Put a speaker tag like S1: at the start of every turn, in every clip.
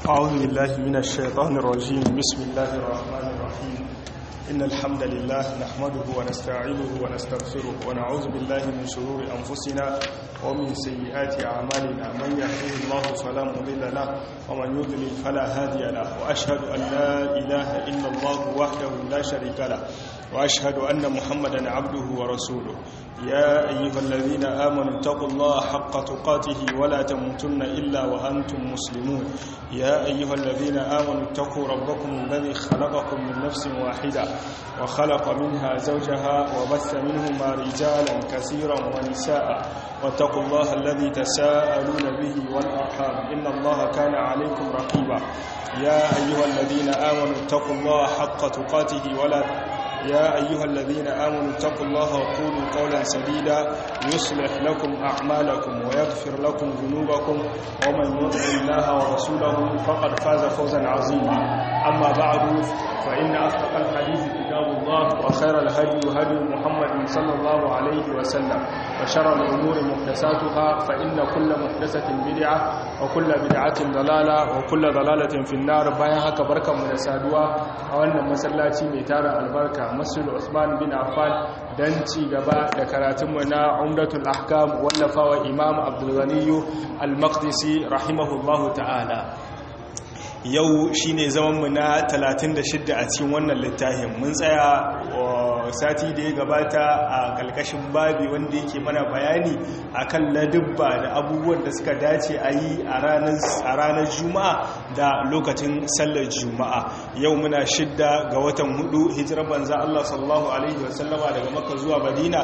S1: أعوذ بالله من الشيطان الرجيم بسم الله الرحمن الرحيم إن الحمد لله نحمده ونستعينه ونستغفره ونعوذ بالله من شرور أنفسنا ومن سيئات أعمالنا من يهده الله فلا مضل له ومن يضلل فلا هادي له وأشهد أن لا إله إلا الله وحده لا شريك له وأشهد أن محمدا عبده ورسوله يا أيها الذين آمنوا اتقوا الله حق تقاته ولا تموتن إلا وأنتم مسلمون يا أيها الذين آمنوا اتقوا ربكم الذي خلقكم من نفس واحدة وخلق منها زوجها وبث منهما رجالا كثيرا ونساء واتقوا الله الذي تساءلون به والأرحام إن الله كان عليكم رقيبا يا أيها الذين آمنوا اتقوا الله حق تقاته ولا يا أيها الذين آمنوا اتقوا الله وقولوا قولا سديدا يصلح لكم أعمالكم ويغفر لكم ذنوبكم ومن يطع الله ورسوله فقد فاز فوزا عظيما أما بعد فإن أصدق الحديث كتاب الله وخير الهدي هدي محمد صلى الله عليه وسلم وشر الأمور محدثاتها فإن كل محدثة بدعة وكل بدعة ضلالة وكل ضلالة في النار بايا هكا بركة من السادوة وأن مسلاتي ميتارة البركة مسجد عثمان بن عفان dan ci gaba da karatunmu na umdatul ahkam wallafawa imam abdulghaniyu al-maqdisi rahimahullahu ta'ala yau shine zamanmu na 36 a cikin wannan littafin mun tsaya sati da ya gabata a kalkashin babi wanda yake mana bayani akan ladubba da abubuwan da suka dace a yi a ranar juma'a da lokacin sallar juma'a yau muna shidda ga watan hudu hijirar banza Allah sallallahu alaihi wasallama daga maka zuwa madina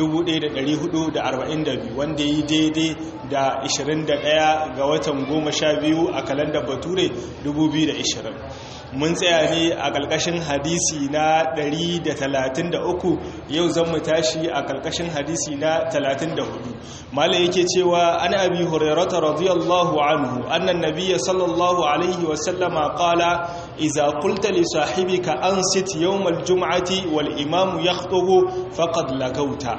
S1: 1442 wanda yi daidai da 21 ga watan 12 a kalandar bature 2020 mun tsaya ne a ƙarƙashin hadisi na 133 yau zan mu tashi a ƙarƙashin hadisi na 34 mala yake cewa an abi hurairata radiyallahu anhu annan nabiyya sallallahu alaihi wasallama qala idza qulta li sahibika ansit yawm al-jum'ati wal imamu yakhutubu faqad lagauta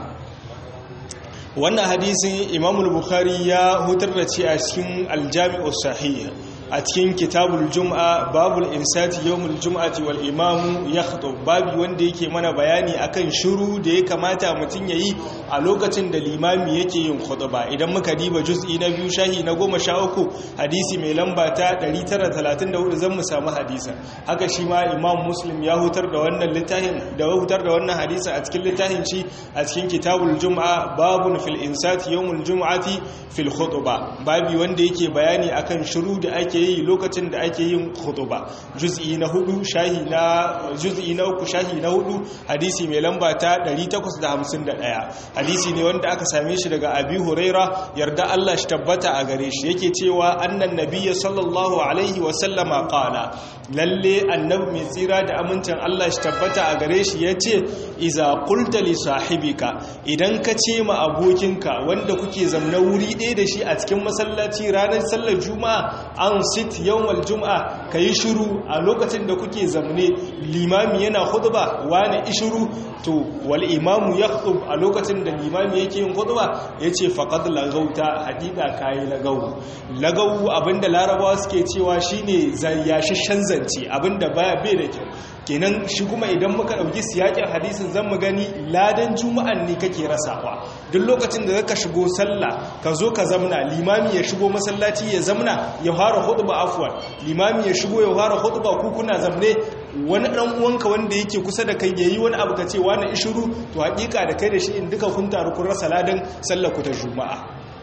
S1: wannan hadisin imamul bukhari ya hutar da ci a cikin aljami'u sahih a cikin kitabul jum'a babul insati yawmul jum'ati wal imamu yakhtub babi wanda yake mana bayani akan shiru da ya kamata mutun yayi a lokacin da limami yake yin khutba idan muka diba juz'i na biyu shahi na 13 hadisi mai lamba ta 934 zan mu samu hadisa haka shi ma imam muslim ya hutar da wannan littafin da hutar da wannan hadisi a cikin littafin shi a cikin kitabul jum'a babun fil insati yawmul jum'ati fil khutba babi wanda yake bayani akan shiru da ake yi lokacin da ake yin khutuba juz'i na hudu shahi na juz'i na uku shahi na hudu hadisi mai lamba ta 851 hadisi ne wanda aka same shi daga abi huraira yarda Allah shi tabbata a gare shi yake cewa annan nabiyyi sallallahu alaihi wa sallama qala lalle annabi mai tsira da amincin Allah shi tabbata a gare shi yace iza qulta li sahibika idan ka ce ma abokinka wanda kuke zamna wuri ɗaya da shi a cikin masallaci ranar sallar juma'a an sit yawmal juma'a kayi shiru a lokacin da kuke zamne limami yana khutba wani ishuru to wal imamu yakhutub a lokacin da limami yake yin khutba yace faqad lagauta hadida kai lagau lagau abinda larabawa suke cewa shine zayyashishan zance abinda baya bai da kyau kenan shi kuma idan muka dauki siyakin hadisin zan mu gani ladan juma'an ne kake rasawa duk lokacin da zaka shigo sallah ka zo ka zamna limami ya shigo masallaci ya zamna ya fara khutba afwan limami ya shigo ya fara khutba ku kuna zamne wani dan uwanka wanda yake kusa da kai yayi wani abu kace wani ishuru to hakika da kai da shi in duka kun taru kun rasa ladan sallar ku ta juma'a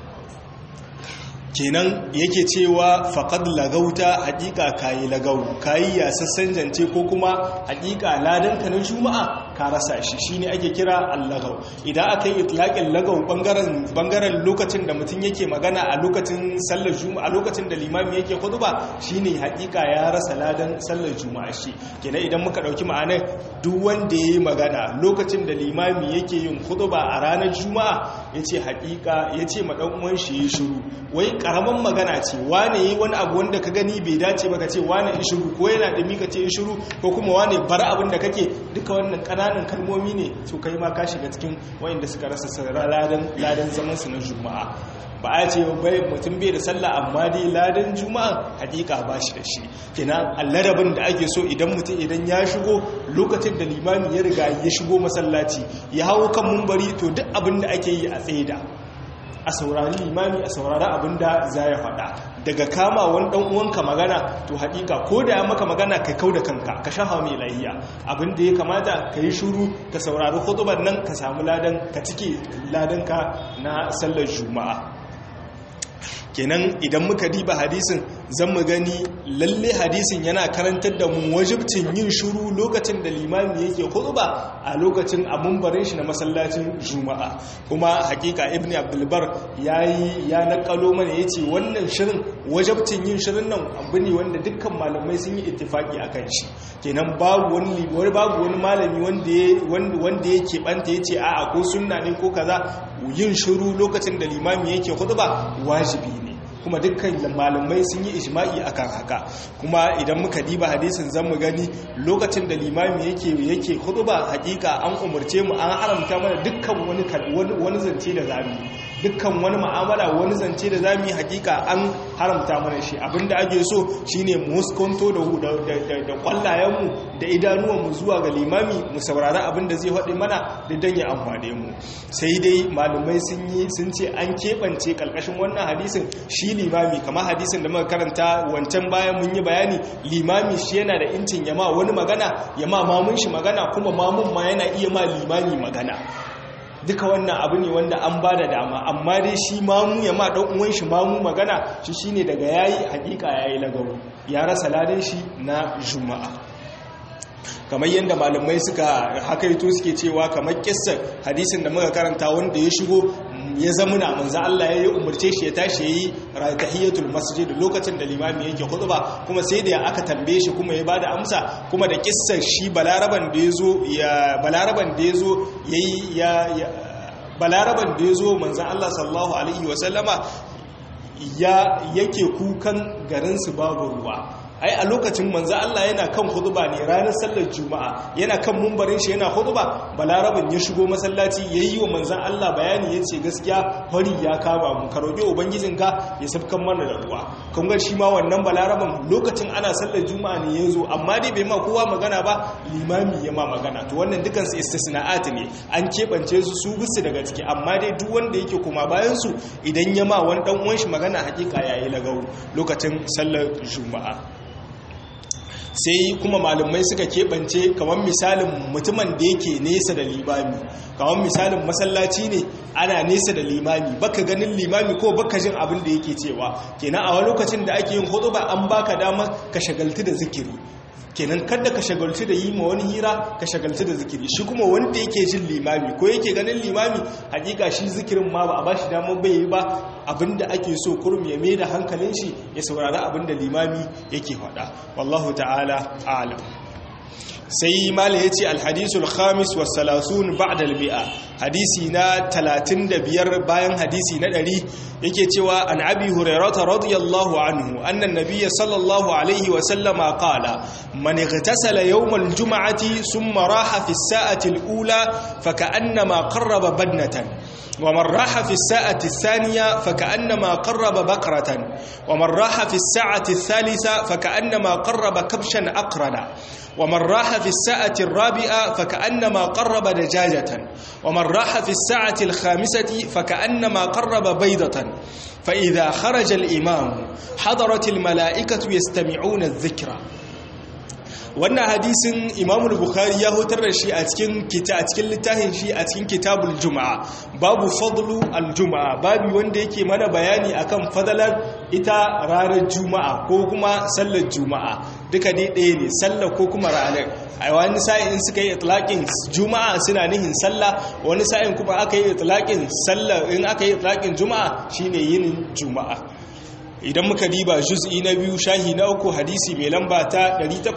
S1: kenan yake cewa faqad lagauta hakika kayi lagau kayi ya sassan jance ko kuma hakika ladan ka na juma'a ka rasa shi shine ake kira allagau idan aka yi itlaqin lagau bangaren bangaren lokacin da mutum yake magana a lokacin sallar juma'a lokacin da limami yake khutba shine hakika ya rasa ladan sallar juma'a shi kenan idan muka dauki ma'anar duk wanda yayi magana lokacin da limami yake yin khutba a ranar juma'a yace hakika yace ma dan uwan shi yi shiru wai karaman magana ce wane yi wani abu wanda ka gani bai dace ba ka ce wane ishuru ko yana da ka ce ishuru ko kuma wane bar abin da kake duka wannan kananan kalmomi ne to kai ma ka shiga cikin wayanda suka rasa ladan ladan zaman su na juma'a ba a ce bai mutum bai da sallah amma dai ladan juma'a hakika ba shi da shi kenan alladabin da ake so idan mutum idan ya shigo lokacin da limami ya riga ya shigo masallaci ya hawo kan mumbari to duk abin da ake yi a tsaida a saurari limami a saurari abin da za ya faɗa daga kama wani ɗan uwanka magana to haƙiƙa ko da ya maka magana ka kau da kanka ka shafa mai lahiya abin da ya kamata ka yi shuru ka saurari hutubar nan ka samu ladan ka cike ladanka na sallar juma'a kenan idan muka diba hadisin zan mu gani lalle hadisin yana karantar da mu wajibcin yin shuru lokacin da limami yake khutba a lokacin a mumbarin shi na masallacin juma'a kuma hakika ibnu abdulbar yayi ya nakalo mana yace wannan shirin wajibcin yin shirin nan abu ne wanda dukkan malamai sun yi ittifaki akan shi kenan babu wani babu wani malami wanda wanda yake banta yace a'a ko sunna ne ko kaza yin shiru lokacin da limami yake khutba wajibi ne kuma dukkan malamai sun yi ijma'i akan haka kuma idan muka diba hadisin zan mu gani lokacin da limami yake yake khutba hakika an umarce mu an haramta mana dukkan wani wani zance da zamu dukkan wani mu'amala wani zance da zamu yi hakika an haramta mana shi abinda ake so shine mu huskanto da da kwallayen mu da idanuwan mu zuwa ga limami mu saurari abinda zai faɗi mana da dan ya amfane mu sai dai malamai sun yi sun ce an keɓance kalkashin wannan hadisin shi limami kamar hadisin da muka karanta wancan bayan mun yi bayani limami shi yana da incin yama wani magana yama mamun shi magana kuma mamun ma yana iya ma limami magana duka wannan abu ne wanda an ba da dama amma dai shi mamu ya ma ɗan uwan shi mamu magana shi shine daga yayi hakika yayi lagawo ya rasa ladan shi na juma'a kamar yadda malamai suka hakaito suke cewa kamar kissar hadisin da muka karanta wanda ya shigo ya zamuna manzo Allah ya yi umarce shi ya tashi yayi tahiyatul masjid lokacin da limami yake khutba kuma sai da aka tambaye shi kuma ya bada amsa kuma da kissar shi balaraban da yazo ya balaraban da yazo yayi ya balaraban da yazo manzo Allah sallallahu alaihi wasallama ya yake kukan garin su babu ruwa ai a lokacin manzo Allah yana kan huduba ne ranar sallar juma'a yana kan mumbarin shi yana huduba balarabin ya shigo masallaci yayi wa manzo Allah bayani yace gaskiya hori ya kama mu ka roki ubangijinka ya sabkan mana da ruwa kun ga shi ma wannan balarabin lokacin ana sallar juma'a ne yazo amma dai bai ma kowa magana ba limami ya ma magana to wannan dukan su istisna'at ne an kebance su su bisu daga ciki amma dai duk wanda yake kuma bayan su idan ya ma wani dan uwan shi magana hakika yayi lagau lokacin sallar juma'a sai kuma malumai suka keɓance kamar misalin mutumin da yake nesa da limami kamar misalin masallaci ne ana nesa da limami baka ganin limami ko baka jin abin da yake cewa kenan a wani lokacin da ake yin hudu ba an baka damar ka shagaltu da zikiri kenan kada ka shagaltu da yi ma wani hira ka shagaltu da zikiri shi kuma wanda yake jin limami ko yake ganin limami hakika shi zikirin ma ba a bashi damar bai yi ba abinda ake so kurum ya mai da hankalin shi ya saurari abinda limami yake faɗa wallahu ta'ala a'lam sai mala ya ce alhadisul khamis wa salasun ba'da albi'a hadisi na 35 bayan hadisi na 100 yake cewa an abi hurairata radiyallahu anhu anna nabiyya sallallahu alaihi wa sallama qala man igtasala yawm aljum'ati thumma raha fi as-sa'ati al-ula faka'annama qarraba badnatan ومن راح في الساعة الثانية فكأنما قرب بقرة ومن راح في الساعة الثالثة فكأنما قرب كبشا أقرنا ومن راح في الساعة الرابعة فكأنما قرب دجاجة ومن راح في الساعة الخامسة فكأنما قرب بيضة فإذا خرج الإمام حضرت الملائكة يستمعون الذكرى wannan hadisin imamul bukhari ya hutar da shi a cikin kita a cikin littafin shi a cikin kitabul juma'a babu fadlu al-juma'a babu wanda yake mana bayani akan fadalar ita ranar juma'a ko kuma sallar juma'a duka dai ɗaya ne sallar ko kuma ranar a wani sa'in suka yi itlaqin juma'a suna nihin sallah wani sa'in kuma aka yi itlaqin sallar in aka yi itlaqin juma'a shine yinin juma'a idan muka diba juz'i na biyu shahi na uku hadisi mai lamba ta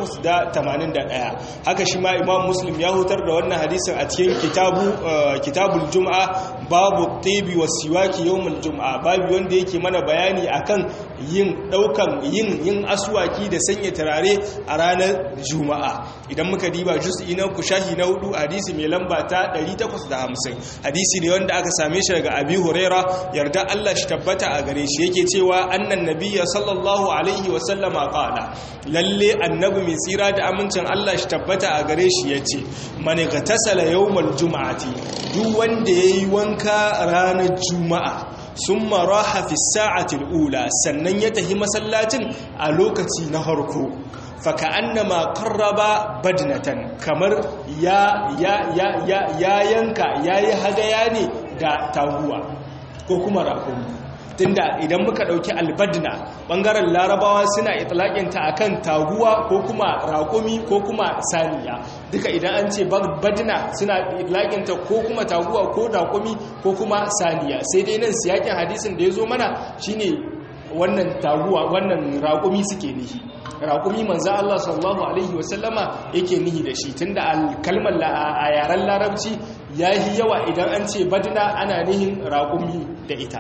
S1: 881 haka shi ma imam muslim ya hutar da wannan hadisin a cikin kitabu kitabul jum'a babu tibi wa siwaki yawmul jum'a babu wanda yake mana bayani akan yin daukan yin yin aswaki da sanya turare a ranar juma'a idan muka diba juz'i na kushahi na hudu hadisi mai lamba ta 850 hadisi ne wanda aka same shi daga abi huraira yarda Allah shi tabbata a gare shi yake cewa annan nabiyya sallallahu alaihi wa sallama qala lalle annabi mai tsira da amincin Allah shi tabbata a gare shi yace man ghatasala yawmal juma'ati duk wanda yayi wanka ranar juma'a sun maraha fi sa'atil ula sannan ya tahi masallacin a lokaci na harko faka annama karraba badnatan kamar ya yanka ya yi hadaya ne da taguwa ko kuma rakumi tunda idan muka dauki albadna bangaren larabawa suna itlaƙinta akan taguwa ko kuma raƙumi ko kuma saniya duka idan an ce badna suna itlaƙinta ko kuma taguwa ko raƙumi ko kuma saniya sai dai nan siyakin hadisin da ya zo mana shine wannan taguwa wannan raƙumi suke nihi raƙumi manzo Allah sallallahu alaihi wasallama yake nihi da shi tunda kalmar a yaren larabci yayi yawa idan an ce badna ana nihin raƙumi da ita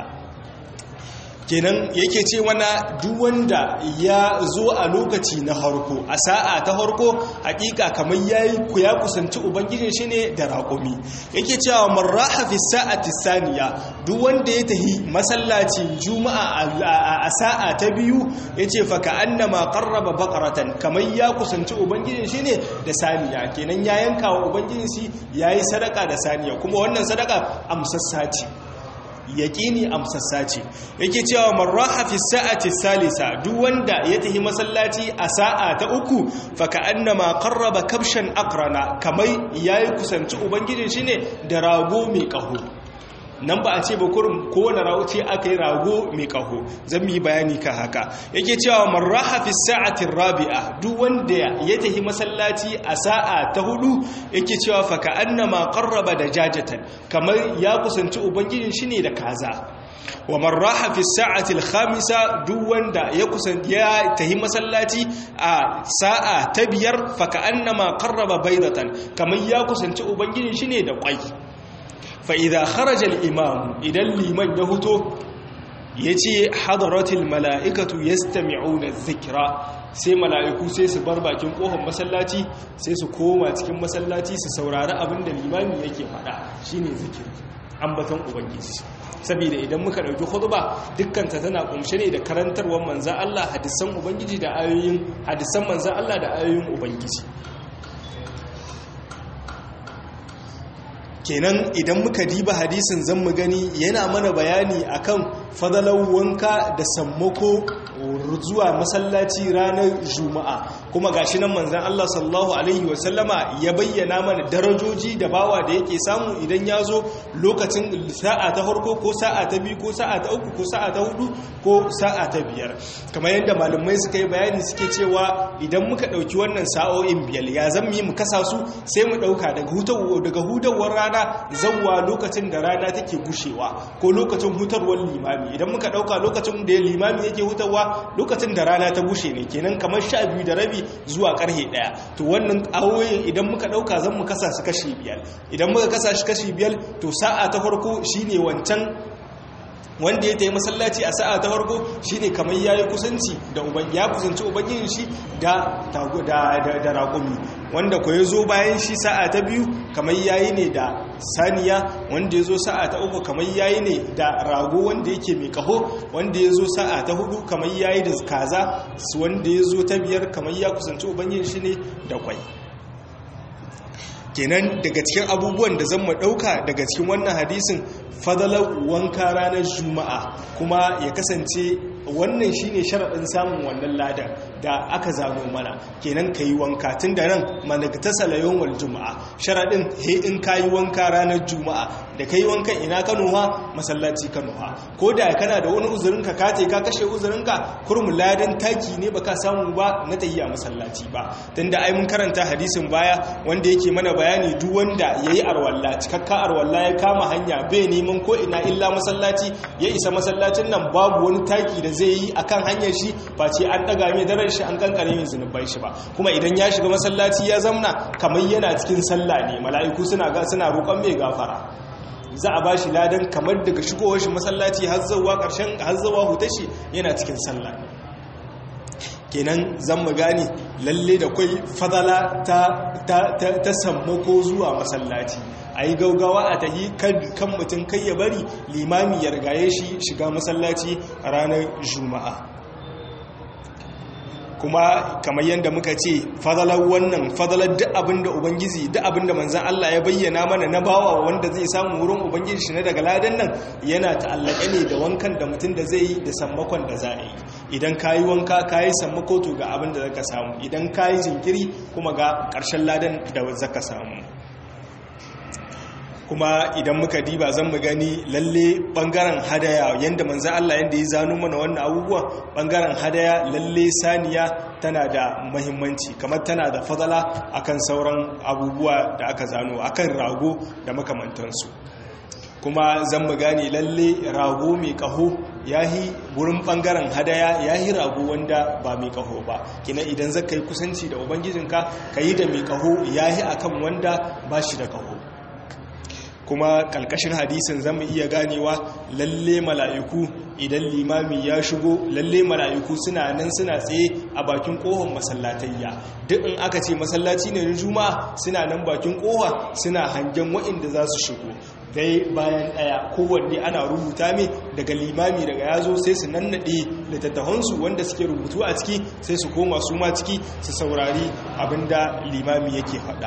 S1: kenan yake ce wana duk wanda ya zo a lokaci na harko a sa'a ta harko hakika kamar yayi ku ya kusanci ubangijin shi ne da raƙumi yake cewa marraha fi sa'ati saniya duk wanda ya tahi masallacin juma'a a sa'a ta biyu yace fa ka annama qarraba baqaratan kamar ya kusanci ubangijin shi ne da saniya kenan ya yanka wa ubangijin shi yayi sadaka da saniya kuma wannan sadaka amsassa ce yaƙini amsassa ce yake cewa marraha fi sa'ati salisa duk wanda ya tahi masallaci a sa'a ta uku fa annama qarraba kabshan aqrana kamar yayi kusanci ubangijin shi ne da rago mai kaho nan ba a ce ba kurum kowane rago ce aka yi rago mai kaho zan yi bayani ka haka yake cewa marraha fi sa'atin rabi'a duk wanda ya tafi masallaci a sa'a ta hudu yake cewa fa annama qarraba da jajatan kamar ya kusanci ubangijin shi ne da kaza wa marraha fi sa'atil khamisa duk wanda ya kusan ya tahi masallaci a sa'a ta biyar fa annama qarraba baydatan kamar ya kusanci ubangijin shi ne da kwai fa'iza kharajar imam idan liman ya huto ya ce hadaratul mala'ikatu ya stami'una zikira sai mala'iku sai su bar bakin ƙofar masallaci sai su koma cikin masallaci su saurari abin da limami yake faɗa shi ne zikiri ambaton ubangiji saboda idan muka ɗauki huduba dukkanta tana ƙunshe ne da karantarwar manzan Allah hadisan ubangiji da ayoyin hadisan manzan Allah da ayoyin ubangiji kenan idan muka diba hadisin zan mu gani yana mana bayani akan fadalar wanka da sammako zuwa masallaci ranar juma'a kuma gashi nan manzan Allah sallallahu alaihi wasallama ya bayyana mana darajoji da bawa da yake samu idan ya zo lokacin sa'a ta farko ko sa'a ta biyu ko sa'a ta uku ko sa'a ta hudu ko sa'a ta biyar kamar yadda malamai suka yi bayani suke cewa idan muka ɗauki wannan sa'o'in biyar ya zan mu kasa su sai mu ɗauka daga hudawar rana zawwa lokacin da rana take gushewa ko lokacin hutarwar limami idan muka ɗauka lokacin da limami yake hutarwa lokacin da rana ta gushe ne kenan kamar sha biyu da rabi zuwa karhe ɗaya to wannan awoyin idan muka ɗauka zan mu kasa su kashi biyar idan muka kasa shi kashi biyar to sa'a ta farko shine wancan wanda ya tayi masallaci a sa'a ta farko shine kamar yayi kusanci da uban ya kusanci ubangijin shi da da da raƙumi wanda ko yazo bayan shi sa'a ta biyu kamar yayi ne da saniya wanda yazo sa'a ta uku kamar yayi ne da rago wanda yake mai kaho wanda yazo sa'a ta hudu kamar yayi da kaza wanda yazo ta biyar kamar ya kusanci ubangijin shi ne da kwai kenan daga cikin abubuwan da zan mu ɗauka daga cikin wannan hadisin fadalar wanka ranar juma'a kuma ya kasance wannan shine sharaɗin samun wannan ladan da aka zamo mana kenan ka yi wanka tun da nan managta salayon wal juma'a sharaɗin he in ka yi wanka ranar juma'a da ka yi wankan ina kanuwa masallaci kanuwa ko da kana da wani uzurinka ka te ka kashe uzurinka kurum ladan taki ne baka samu ba na tahiya masallaci ba tun da ai mun karanta hadisin baya wanda yake mana bayani duk wanda yayi arwalla cikakka arwalla ya kama hanya bai neman ko ina illa masallaci ya isa masallacin nan babu wani taki da zai yi akan hanyar shi face an daga mai daren shi an kankare mai zunubai shi ba kuma idan ya shiga masallaci ya zamna kamar yana cikin sallah ne mala'iku suna ga suna roƙon mai gafara za a bashi ladan kamar daga shigowar shi masallaci har zuwa karshen har zuwa hutashi yana cikin sallah kenan zan mu gane lalle da kwai fadala ta ta ta sammako zuwa masallaci a yi gaugawa a tahi kan mutum kai ya bari limami ya rigaye shi shiga masallaci a ranar juma'a kuma kamar yadda muka ce fadalar wannan fadalar duk abinda ubangiji duk abinda manzan Allah ya bayyana mana na bawa wanda zai samu wurin ubangiji shi na daga ladan nan yana ta'allake ne da wankan da mutum da zai yi da sammakon da za a yi idan ka yi wanka ka yi sammako to ga abin da zaka samu idan ka yi jinkiri kuma ga ƙarshen ladan da zaka samu kuma idan muka diba zan mu gani lalle bangaren hadaya yanda manzo Allah yanda ya zano mana wannan abubuwa bangaren hadaya lalle saniya tana da muhimmanci kamar tana da fadala akan sauran abubuwa da aka zano akan rago da makamantansu kuma zan mu gane lalle rago mai kaho yahi wurin bangaren hadaya yahi rago wanda ba mai kaho ba kina idan zaka yi kusanci da ubangijinka kayi da mai kaho yahi akan wanda ba shi da kaho kuma kalkashin hadisin zamu iya ganewa lalle mala'iku idan limami ya shigo lalle mala'iku suna nan suna tsaye a bakin kohon masallatayya duk in aka ce masallaci ne na juma'a suna nan bakin kowa suna hangen wa'inda za su shigo dai bayan daya kowanne ana rubuta mai daga limami daga yazo sai su nannaɗe littattafansu wanda suke rubutu a ciki sai su koma su ma ciki su saurari abinda limami yake faɗa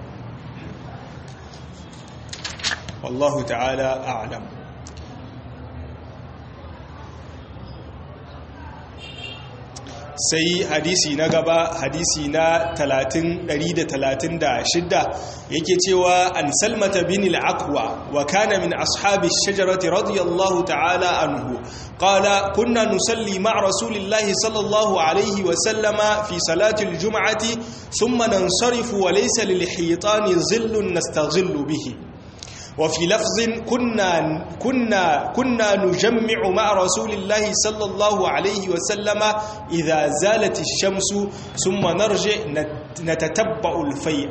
S1: والله تعالى أعلم sai hadisi na gaba hadisi na 136 yake cewa an salmata bin al-aqwa wa kana min ashabi ash-shajarati radiyallahu ta'ala anhu qala kunna nusalli ma'a rasulillahi sallallahu alayhi wa sallama fi salati al-jum'ati thumma nansarifu wa laysa lil-hitani dhillun nastaghillu bihi وفي لفظ كنا كنا كنا نجمع مع رسول الله صلى الله عليه وسلم إذا زالت الشمس ثم نرجع نتتبع الفيء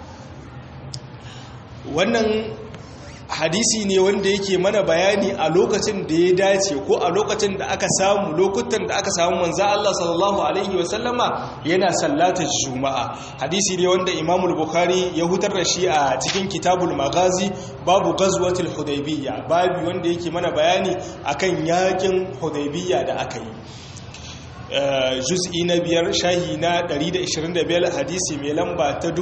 S1: wannan hadisi ne wanda yake mana bayani a lokacin da ya dace ko a lokacin da aka samu lokutan da aka samu manzo Allah sallallahu alaihi wasallama yana sallatar juma'a hadisi ne wanda Imam Bukhari ya hutar da shi a cikin Kitabul Maghazi babu ghazwatul Hudaybiyya babu wanda yake mana bayani akan yakin Hudaybiyya da aka yi juz'i na biyar shahi na 125 hadisi mai lamba ta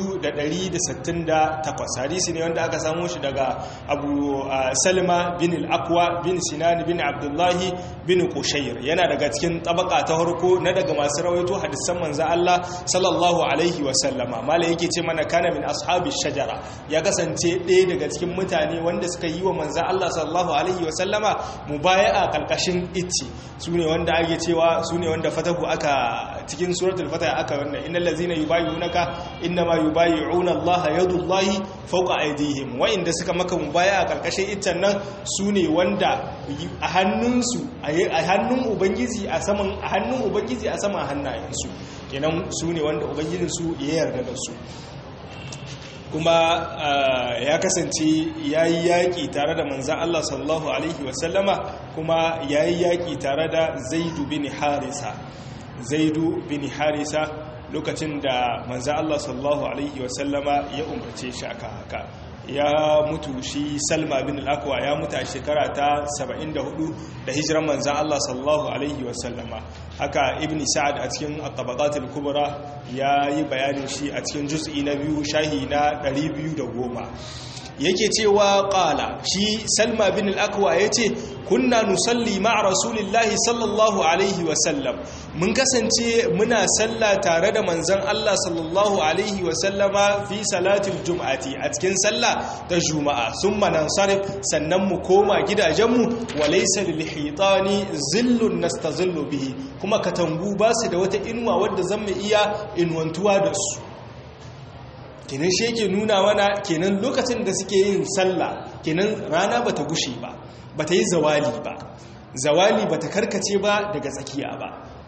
S1: 4,168 hadisi ne wanda aka samu shi daga abu salma bin al'akwa bin sinan bin abdullahi bin kushayir yana daga cikin tabaka ta harko na daga masu rawaito hadisan manza Allah sallallahu alaihi wasallama mala yake ce mana kana min ashabi shajara ya kasance ɗaya daga cikin mutane wanda suka yi wa manza Allah sallallahu alaihi wasallama mubaya'a kalkashin itti su ne wanda ake cewa su ne wanda fatahu aka cikin suratul fatah aka wannan innal ladzina yubayyi'unaka innama yubayyi'una Allah yadullahi fawqa aydihim wa inda suka maka mubaya a karkashin iccen nan su ne wanda a hannunsu a hannun ubangiji a saman a hannun ubangiji a saman hannayensu kenan su ne wanda ubangijinsu ya yarda da su kuma ya kasance ya yi yaƙi tare da manzan Allah sallallahu Alaihi wasallama kuma ya yi yaƙi tare da zaidu bin harisa zaidu bin harisa lokacin da manzan Allah sallallahu Alaihi wasallama ya umarce shi aka haka ya mutu shi salma bin al'akwa ya mutu a shekara ta 74 da hijiran manzan Allah sallallahu Alaihi wasallama haka ibn sa'ad a cikin at-tabaqatul kubra ya yi bayanin shi a cikin juz'i na biyu shahi na 210 yake cewa qala shi salma bin al-akwa yace kunna nusalli ma'a rasulillahi sallallahu alaihi wa sallam mun kasance muna salla tare da manzon Allah sallallahu alaihi wa sallama fi salatil jum'ati a cikin sallah ta juma'a summa nansarif sannan mu koma gidajenmu wa laysa lil hitani zillun nastazillu bihi kuma katangu ba su da wata inuwa wadda zan mu iya inuwantuwa da su kenan shi yake nuna mana kenan lokacin da suke yin sallah kenan rana bata gushe ba bata yi zawali ba zawali bata karkace ba daga tsakiya ba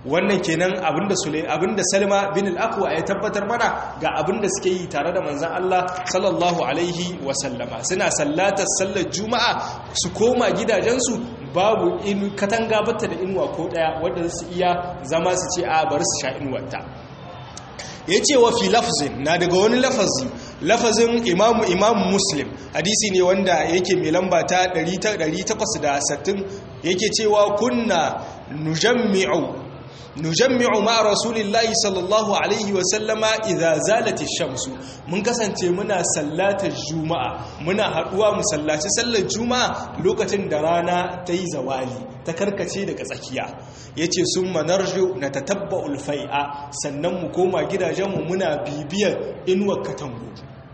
S1: wannan kenan abinda sule abinda salma bin al-aqwa ya tabbatar mana ga abinda suke yi tare da manzon Allah sallallahu alaihi wa sallama suna sallatar sallar juma'a su koma gidajensu babu in katanga bata da inuwa ko daya wanda su iya zama su ce a bari su sha inuwarta ya ce wa fi lafzin na daga wani lafazi lafazin imamu imamu muslim hadisi ne wanda yake mai lamba ta 860 yake cewa kunna nujammi'u nujammi'u ma rasulillahi sallallahu alaihi wa sallama idza zalati shamsu mun kasance muna sallatar juma'a muna haduwa mu sallaci sallar juma'a lokacin da rana ta yi zawali ta karkace daga tsakiya yace summa narju natatabba'ul fai'a sannan mu koma gidajenmu muna bibiyar inuwar katangu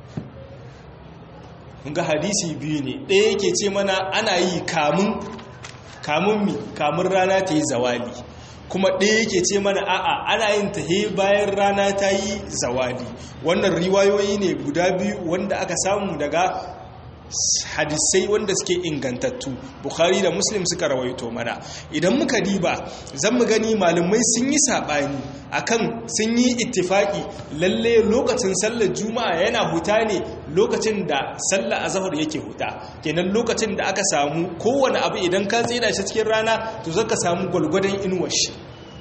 S1: mun ga hadisi biyu ne ɗaya yake ce mana ana yi kamun kamun mi kamun rana ta yi zawali kuma ɗaya yake ce mana a'a ana yin ta he bayan rana ta yi zawali wannan riwayoyi ne guda biyu wanda aka samu daga hadisai wanda suke ingantattu bukhari da muslim suka rawaito mana idan muka diba zan mu gani malamai sun yi saɓani akan sun yi ittifaki lalle lokacin sallar juma'a yana huta ne lokacin da sallar azahar yake huta kenan lokacin da aka samu kowane abu idan ka tsira shi cikin rana to zaka samu gwalgwadon inuwar shi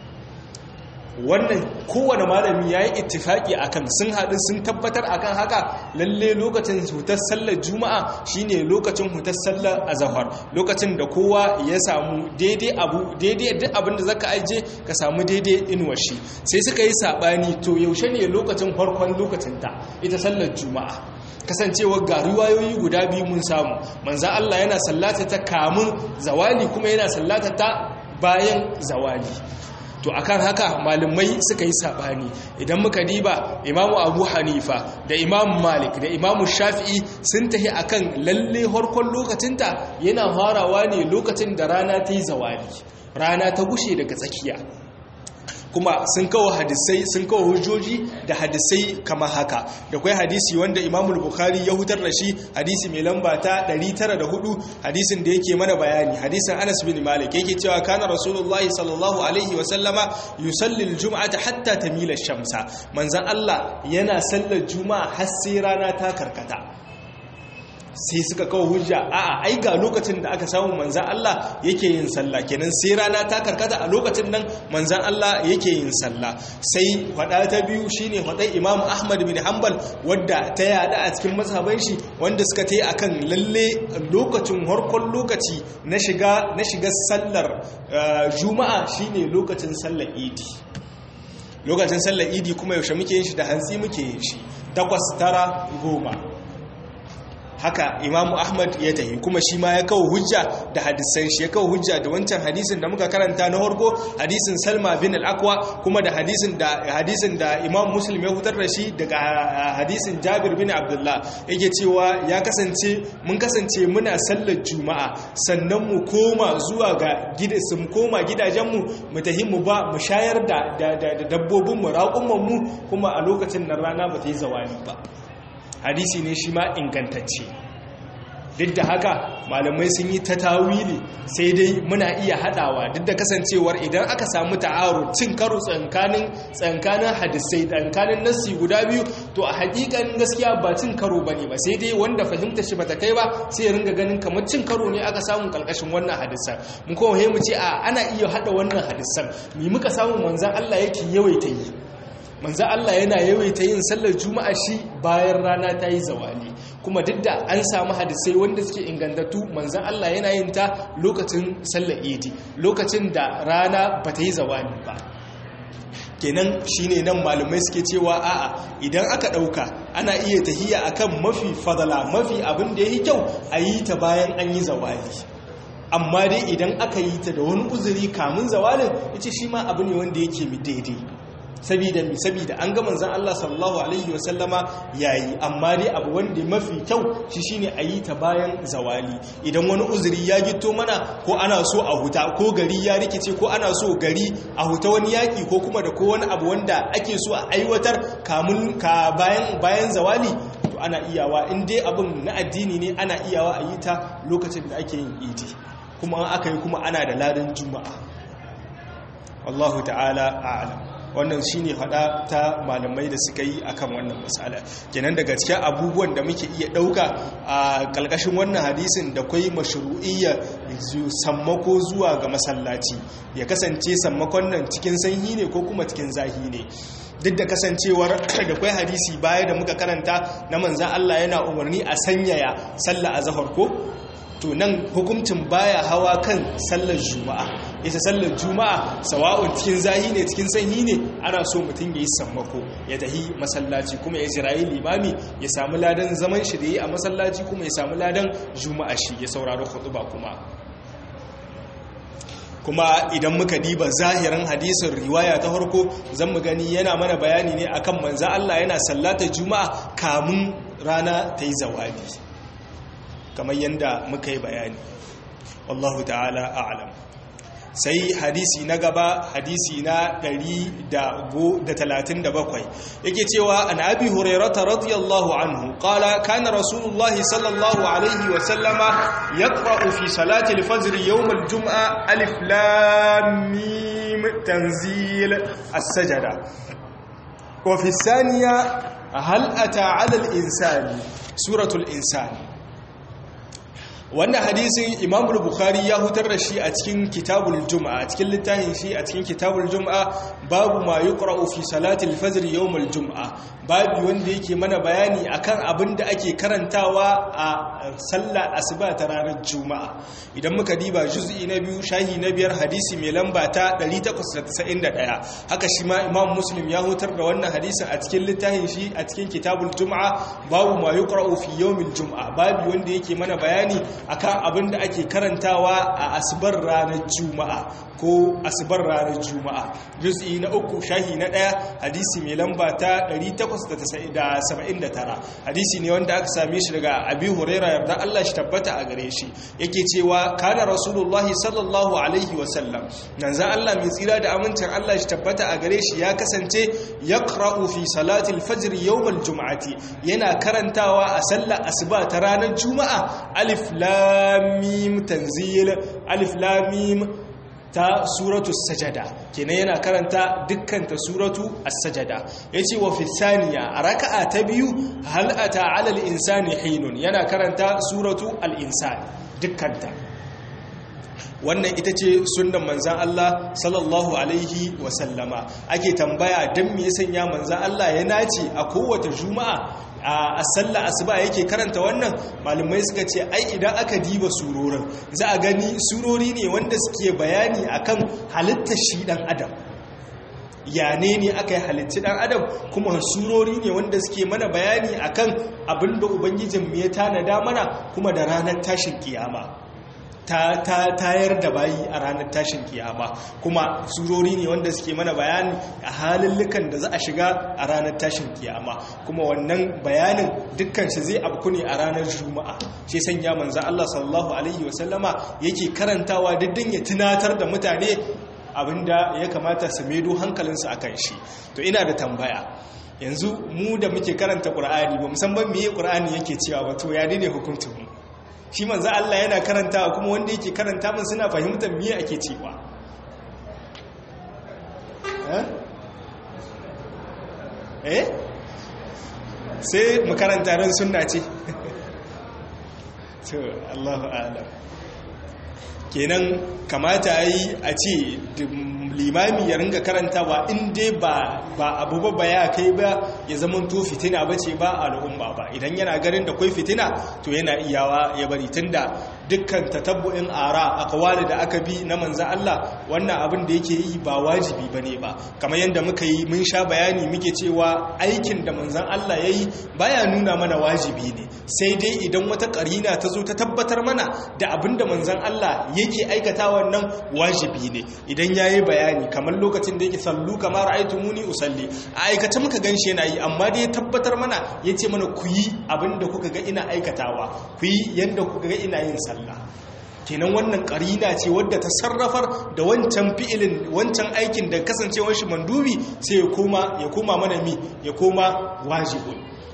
S1: wannan kowane malami ya yi ittifaki akan sun haɗu sun tabbatar akan haka lalle lokacin hutar sallar juma'a shine lokacin hutar sallar azahar lokacin da kowa ya samu daidai abu daidai duk abin da zaka aje ka samu daidai inuwar shi sai suka yi sabani to yaushe ne lokacin farkon lokacin ta ita sallar juma'a kasancewar ga riwayoyi guda biyu mun samu manzan Allah yana sallata ta kamun zawali kuma yana sallata ta bayan zawali to akan haka malamai suka yi sabani idan muka diba imamu abu hanifa da imamu malik da imamu shafi'i sun tahi akan lalle harkon lokacinta yana farawa ne lokacin da rana ta yi zawali rana ta gushe daga tsakiya kuma sun kawo hadisai sun kawo hujjoji da hadisai kama haka da kwai hadisi wanda imamul bukhari ya hutar da shi hadisi mai lamba ta 904 hadisin da yake mana bayani hadisin anas bin malik yake cewa kana rasulullahi sallallahu alaihi wa sallama yusalli aljum'ata hatta tamila shamsa manzon Allah yana sallar juma'a har sai rana ta karkata sai suka kawo hujja a'a ai ga lokacin da aka samu manzan Allah yake yin sallah kenan sai rana ta karkata a lokacin nan manzan Allah yake yin sallah sai hada ta biyu shine hadai Imam Ahmad bin Hanbal wadda ta yada a cikin mazhaban shi wanda suka tayi akan lalle lokacin harkon lokaci na shiga na shiga sallar juma'a shine lokacin sallar idi lokacin sallar idi kuma yaushe muke yin shi da hantsi muke yin shi takwas tara goma haka imamu ahmad ya tahi kuma shi ma ya kawo hujja da hadisan shi ya kawo hujja da wancan hadisin da muka karanta na harko hadisin salma bin al-akwa kuma da hadisin da hadisin da imam muslim ya hutar da shi daga hadisin jabir bin abdullah yake cewa ya kasance mun kasance muna sallar juma'a sannan mu koma zuwa ga gidansu mu koma gidajenmu mu tahi mu ba mu shayar da dabbobin mu raƙumman mu kuma a lokacin nan rana ba ta yi zawali ba hadisi ne shi ma ingantacce duk da haka malamai sun yi ta tawili sai dai muna iya hadawa duk da kasancewar idan aka samu ta'aru cin karo tsankanin tsankanin hadisai tsankanin nassi guda biyu to a hakikanin gaskiya ba cin karo bane ba sai dai wanda fahimta shi bata kai ba sai ya ringa ganin kamar cin karo ne aka samu kalkashin wannan hadisan mun kuma mu ce a ana iya hada wannan hadisan mi muka samu manzon Allah yake yawaita yi manzo Allah yana yawaita yin sallar juma'a shi bayan rana ta yi zawali kuma duk da an samu hadisai wanda suke ingantattu manzo Allah yana yin ta lokacin sallar idi lokacin da rana ba ta yi zawali ba kenan shine nan malamai suke cewa a'a idan aka dauka ana iya tahiya akan mafi fadala mafi abin da yake kyau a yi ta bayan an yi zawali amma dai idan aka yi ta da wani uzuri kamun zawalin yace shi ma abu ne wanda yake mi daidai sabida mi sabida an ga manzon Allah sallallahu alaihi wasallama yayi amma dai abu wanda mafi kyau shi shine a yi ta bayan zawali idan wani uzuri ya gito mana ko ana so a huta ko gari ya rikice ko ana so gari a huta wani yaki ko kuma da ko wani abu wanda ake so a aiwatar kamun ka bayan bayan zawali to ana iyawa in dai abin na addini ne ana iyawa a yi ta lokacin da ake yin idi kuma aka yi kuma ana da ladan juma'a wallahu ta'ala a'lam wannan shine hada ta malamai da suka yi akan wannan masala kenan daga cikin abubuwan da muke iya dauka a kalkashin wannan hadisin da kwai mashru'iyya sammako zuwa ga masallaci ya kasance sammakon nan cikin sanyi ne ko kuma cikin zahi ne duk da kasancewar da kwai hadisi baya da muka karanta na manzan Allah yana umarni a sanyaya sallah a zahar ko to nan hukuncin baya hawa kan sallar juma'a ita sallar juma'a sawa'un cikin zahi ne cikin sanyi ne ana so mutum ya yi sammako ya tahi masallaci kuma ya jirayi limami ya samu ladan zaman shi da yi a masallaci kuma ya samu ladan juma'a shi ya saurari ba kuma kuma idan muka diba zahirin hadisin riwaya ta farko zan mu gani yana mana bayani ne akan manza Allah yana sallata juma'a kamun rana ta yi zawadi kamar yadda muka yi bayani wallahu ta'ala a'lam sai hadisi na gaba hadisi na 137 yake cewa an abi hurairata radiyallahu anhu qala kana rasulullah sallallahu alaihi wa sallama yaqra'u fi salati al-fajr yawm al-jum'a alif lam mim tanzil as-sajda wa fi thaniya hal ata 'ala al-insani suratul insani wannan hadisin imam bukhari ya hutar da shi a cikin kitabul juma'a a cikin littafin shi a cikin kitabul juma'a babu ma yuqra'u fi salatil fajr yawmul juma'a babu wanda yake mana bayani akan abin da ake karantawa a sallar asuba ta ranar juma'a idan muka diba juz'i na biyu shahi na biyar hadisi mai lamba ta 891 haka shi ma imam muslim ya hutar da wannan hadisin a cikin littafin shi a cikin kitabul juma'a babu ma yuqra'u fi yawmil juma'a babu wanda yake mana bayani akan abin da ake karantawa a asibar ranar juma'a ko asibar ranar juma'a juz'i na uku shahi na ɗaya hadisi mai lamba ta 879 hadisi ne wanda aka same shi daga abi huraira yarda Allah shi tabbata a gare shi yake cewa kana rasulullahi sallallahu alaihi wasallam nan za Allah mai tsira da amincin Allah shi tabbata a gare shi ya kasance yaqra'u fi salati al-fajr yawm al-jum'ati yana karantawa a sallar asuba ta ranar juma'a alif lam mim tanzil alif lam mim ta suratu sajada kenan yana karanta dukkan ta suratu as-sajada yace wa fi thaniya a raka'a ta biyu hal ata 'ala al-insani hinun yana karanta suratu al-insani dukkan ta wannan ita ce sunnan manzan Allah sallallahu alaihi wasallama ake tambaya don me ya sanya manzan Allah ya nace a kowace juma'a a sallah asuba yake karanta wannan malumai suka ce ai idan aka diba surorin za a gani surori ne wanda suke bayani akan halittar shi dan adam yane ne aka yi halitti dan adam kuma surori ne wanda suke mana bayani akan abinda ubangijin mu ya tanada mana kuma da ranar tashin kiyama ta tayar da bayi a ranar tashin kiyama kuma surori ne wanda suke mana bayani a halillukan da za a shiga a ranar tashin kiyama kuma wannan bayanin dukkan shi zai abku ne a ranar juma'a shi sanya manzo Allah sallallahu alaihi wasallama yake karantawa diddin ya tunatar da mutane abinda ya kamata su medo hankalinsu akan shi to ina da tambaya yanzu mu da muke karanta qur'ani ba musamman meye qur'ani yake cewa ba to ya ne hukuncin mu shi manzo Allah yana karantawa kuma wanda yake karanta mun suna fahimtar me ake cewa eh sai mu karanta ran sunna ce to Allahu a'lam kenan kamata yi a ce limami ya ringa karantawa in dai ba abu ba ya kai ba ya zama to fitina ba ce ba al'umma ba idan yana ganin da kwai fitina to yana iyawa ya bari tunda dukkan tatabbu'in ara akwali da aka bi na manza Allah wannan abin da yake yi ba wajibi bane ba kamar yadda muka yi mun sha bayani muke cewa aikin da manzan Allah yayi baya nuna mana wajibi ne sai dai idan wata karina ta zo ta tabbatar mana da abin da manzan Allah yake aikata wannan wajibi ne idan yayi bayani kamar lokacin da yake sallu kamar muni usalli a aikace muka ganshi yana yi amma dai tabbatar mana yace mana ku yi abin da kuka ga ina aikatawa ku yi yanda kuka ga ina yin sallah Allah kenan wannan karina ce wadda ta sarrafar da wancan fi'ilin wancan aikin da kasancewar shi mandubi sai ya koma ya koma mana mi ya koma wajibun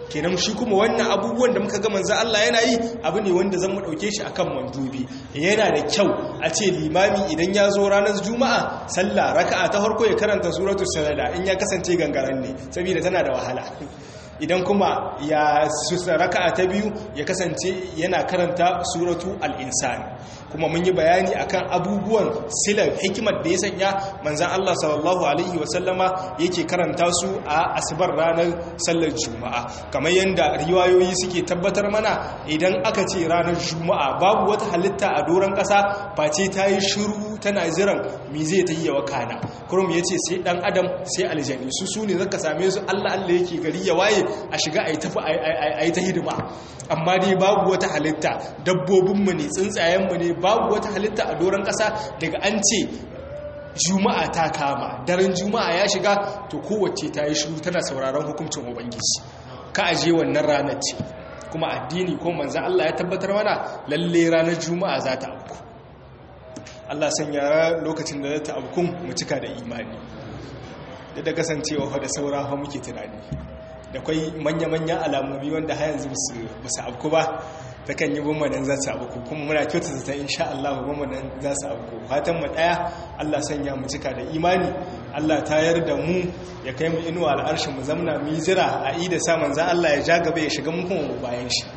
S1: kenan shi kuma wannan abubuwan da muka ga manzo Allah yana yi abu ne wanda zan mu dauke shi akan mandubi yana da kyau a ce limami idan ya zo ranar juma'a sallah raka'a ta farko ya karanta suratul sajda in ya kasance gangaren ne saboda tana da wahala idan kuma ya raka'a ta biyu ya kasance yana karanta suratu al-insan kuma mun yi bayani akan abubuwan silar hikimar da ya sanya manzan Allah sallallahu alaihi wasallama yake karanta su a asibar ranar sallar juma'a kamar yadda riwayoyi suke tabbatar mana idan aka ce ranar juma'a babu wata halitta a doron ƙasa face ta yi shiru tana jiran mi zai ta yi wa kana kurum ya ce sai ɗan adam sai aljani su su ne zaka same su Allah Allah yake gari ya waye a shiga a yi ta hidima amma dai babu wata halitta dabbobinmu ne tsuntsayenmu ne babu wata halitta a doron ƙasa daga an ce juma'a ta kama daren juma'a ya shiga to kowace ta yi shiru tana sauraron hukuncin ubangiji ka aje wannan ranar ce kuma addini ko manzan Allah ya tabbatar mana lalle ranar juma'a za ta abu Allah sanya lokacin da za ta abu mu cika da imani da da kasancewa da saura fa muke tunani da kwai manya-manyan alamomi wanda har yanzu ba su abu ba ta kan yi bambanin za su abu kuma muna kyauta ta insha Allah bambanin za su abu fatan mu daya Allah sanya mu cika da imani Allah tayar da mu ya kai mu inuwa al'arshin mu zamna mu jira a yi da saman za Allah ya ja gaba ya shiga mu kuma bayan shi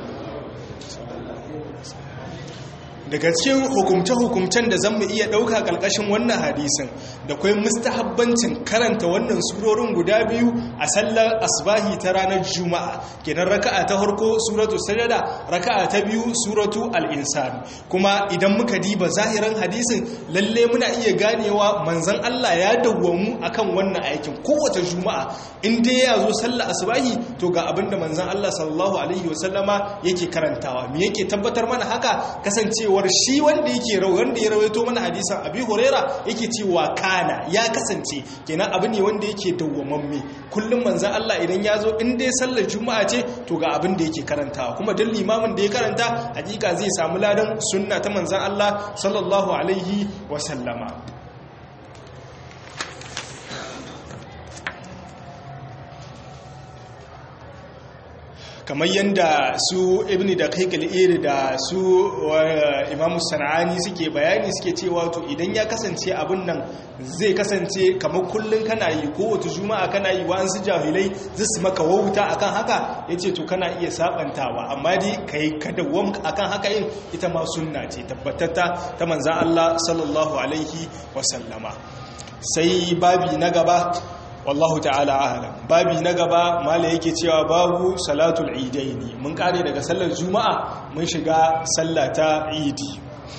S1: daga cikin hukumce-hukumcen da zan mu iya ɗauka ƙarƙashin wannan hadisin da kwai mustahabbancin karanta wannan surorin guda biyu a sallar asbahi ta ranar juma'a kenan raka'a ta harko suratu sajada raka'a ta biyu suratu al'insan kuma idan muka diba zahiran hadisin lalle muna iya ganewa manzan Allah ya dawwamu akan wannan aikin kowace juma'a in dai ya zo sallar asbahi to ga abinda manzan Allah sallallahu alaihi wasallama yake karantawa me yake tabbatar mana haka kasancewa cewar shi wanda yake wanda ya rawaito mana hadisan abi huraira yake cewa kana ya kasance kenan abu ne wanda yake dawwamamme kullum manzon Allah idan ya zo in dai sallar juma'a ce to ga abin da yake karantawa kuma duk limamin da ya karanta hakika zai samu ladan sunna ta manzon Allah sallallahu alaihi wa sallama kamar yadda su ibn da kaikal da su imamu sana'ani suke bayani suke cewa to idan ya kasance abin nan zai kasance kamar kullum kana yi kowace juma'a kana yi wa'ansu jahilai zai maka wauta akan haka ya ce to kana iya sabantawa amma dai ka yi kadawam akan haka yin ita ma sunna ce tabbatatta ta manzan Allah sallallahu alaihi wasallama sai babi na gaba wallahu ta'ala alam babi na gaba mala yake cewa babu salatul idaini mun kare daga sallar juma'a mun shiga sallata idi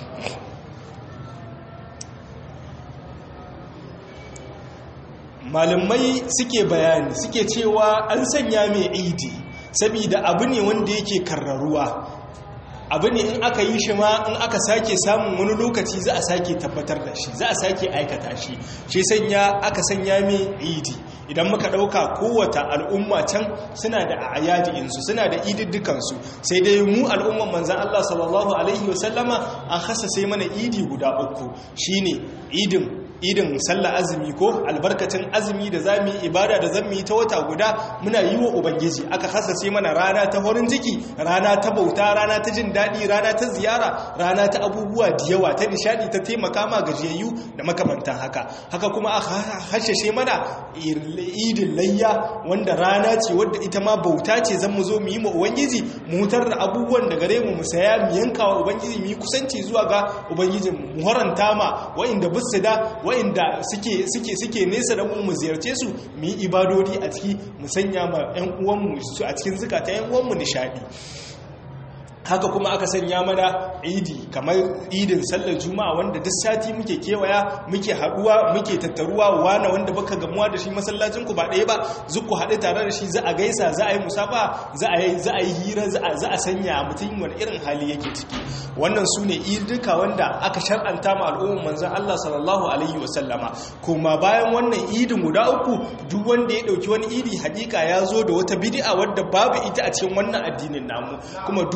S1: malamai suke bayani suke cewa an sanya mai idi saboda abu ne wanda yake karraruwa abu ne in aka yi shi ma in aka sake samun wani lokaci za a sake tabbatar da shi za a sake aikata shi shi sanya aka sanya mai idi idan muka ɗauka kowata al'umma can suna da ayyadi'insu suna da ididdukansu sai dai mu al'umman manzan Allah sallallahu Alaihi wasallama an hasa sai mana idi guda uku shine idin idin sallah azumi ko albarkacin azumi da za mu yi ibada da zan mu yi ta wata guda muna yi wa ubangiji aka hasase mana rana ta horin ciki rana ta bauta rana ta jin daɗi rana ta ziyara rana ta abubuwa da yawa ta nishadi ta taimaka ma gajiyayyu da makamantan haka haka kuma aka hashashe mana idin layya wanda rana ce wadda ita ma bauta ce zan mu zo mu yi ma ubangiji mu hutar da abubuwan da gare mu mu saya mu yanka wa ubangiji mu yi kusanci zuwa ga ubangijin mu horanta ma wa'inda bisu da wa'inda suke suke suke nesa da mu mu ziyarce su mu yi ibadodi a ciki mu sanya ma ƴan uwanmu su a cikin zukata ƴan uwanmu nishadi haka kuma aka sanya mana idi kamar idin sallar juma'a wanda duk sati muke kewaya muke haduwa muke tattaruwa wana wanda baka gamuwa da shi masallacin ku ba ɗaya ba zuku haɗu tare da shi za a gaisa za a yi musafa za a yi za a yi hira za a sanya mutum wani irin hali yake ciki wannan su ne idika wanda aka shar'anta ma al'ummar manzon Allah sallallahu alaihi wasallama kuma bayan wannan idin guda uku duk wanda ya dauki wani idi hakika ya zo da wata bid'a wadda babu ita a cikin wannan addinin namu kuma duk wanda ya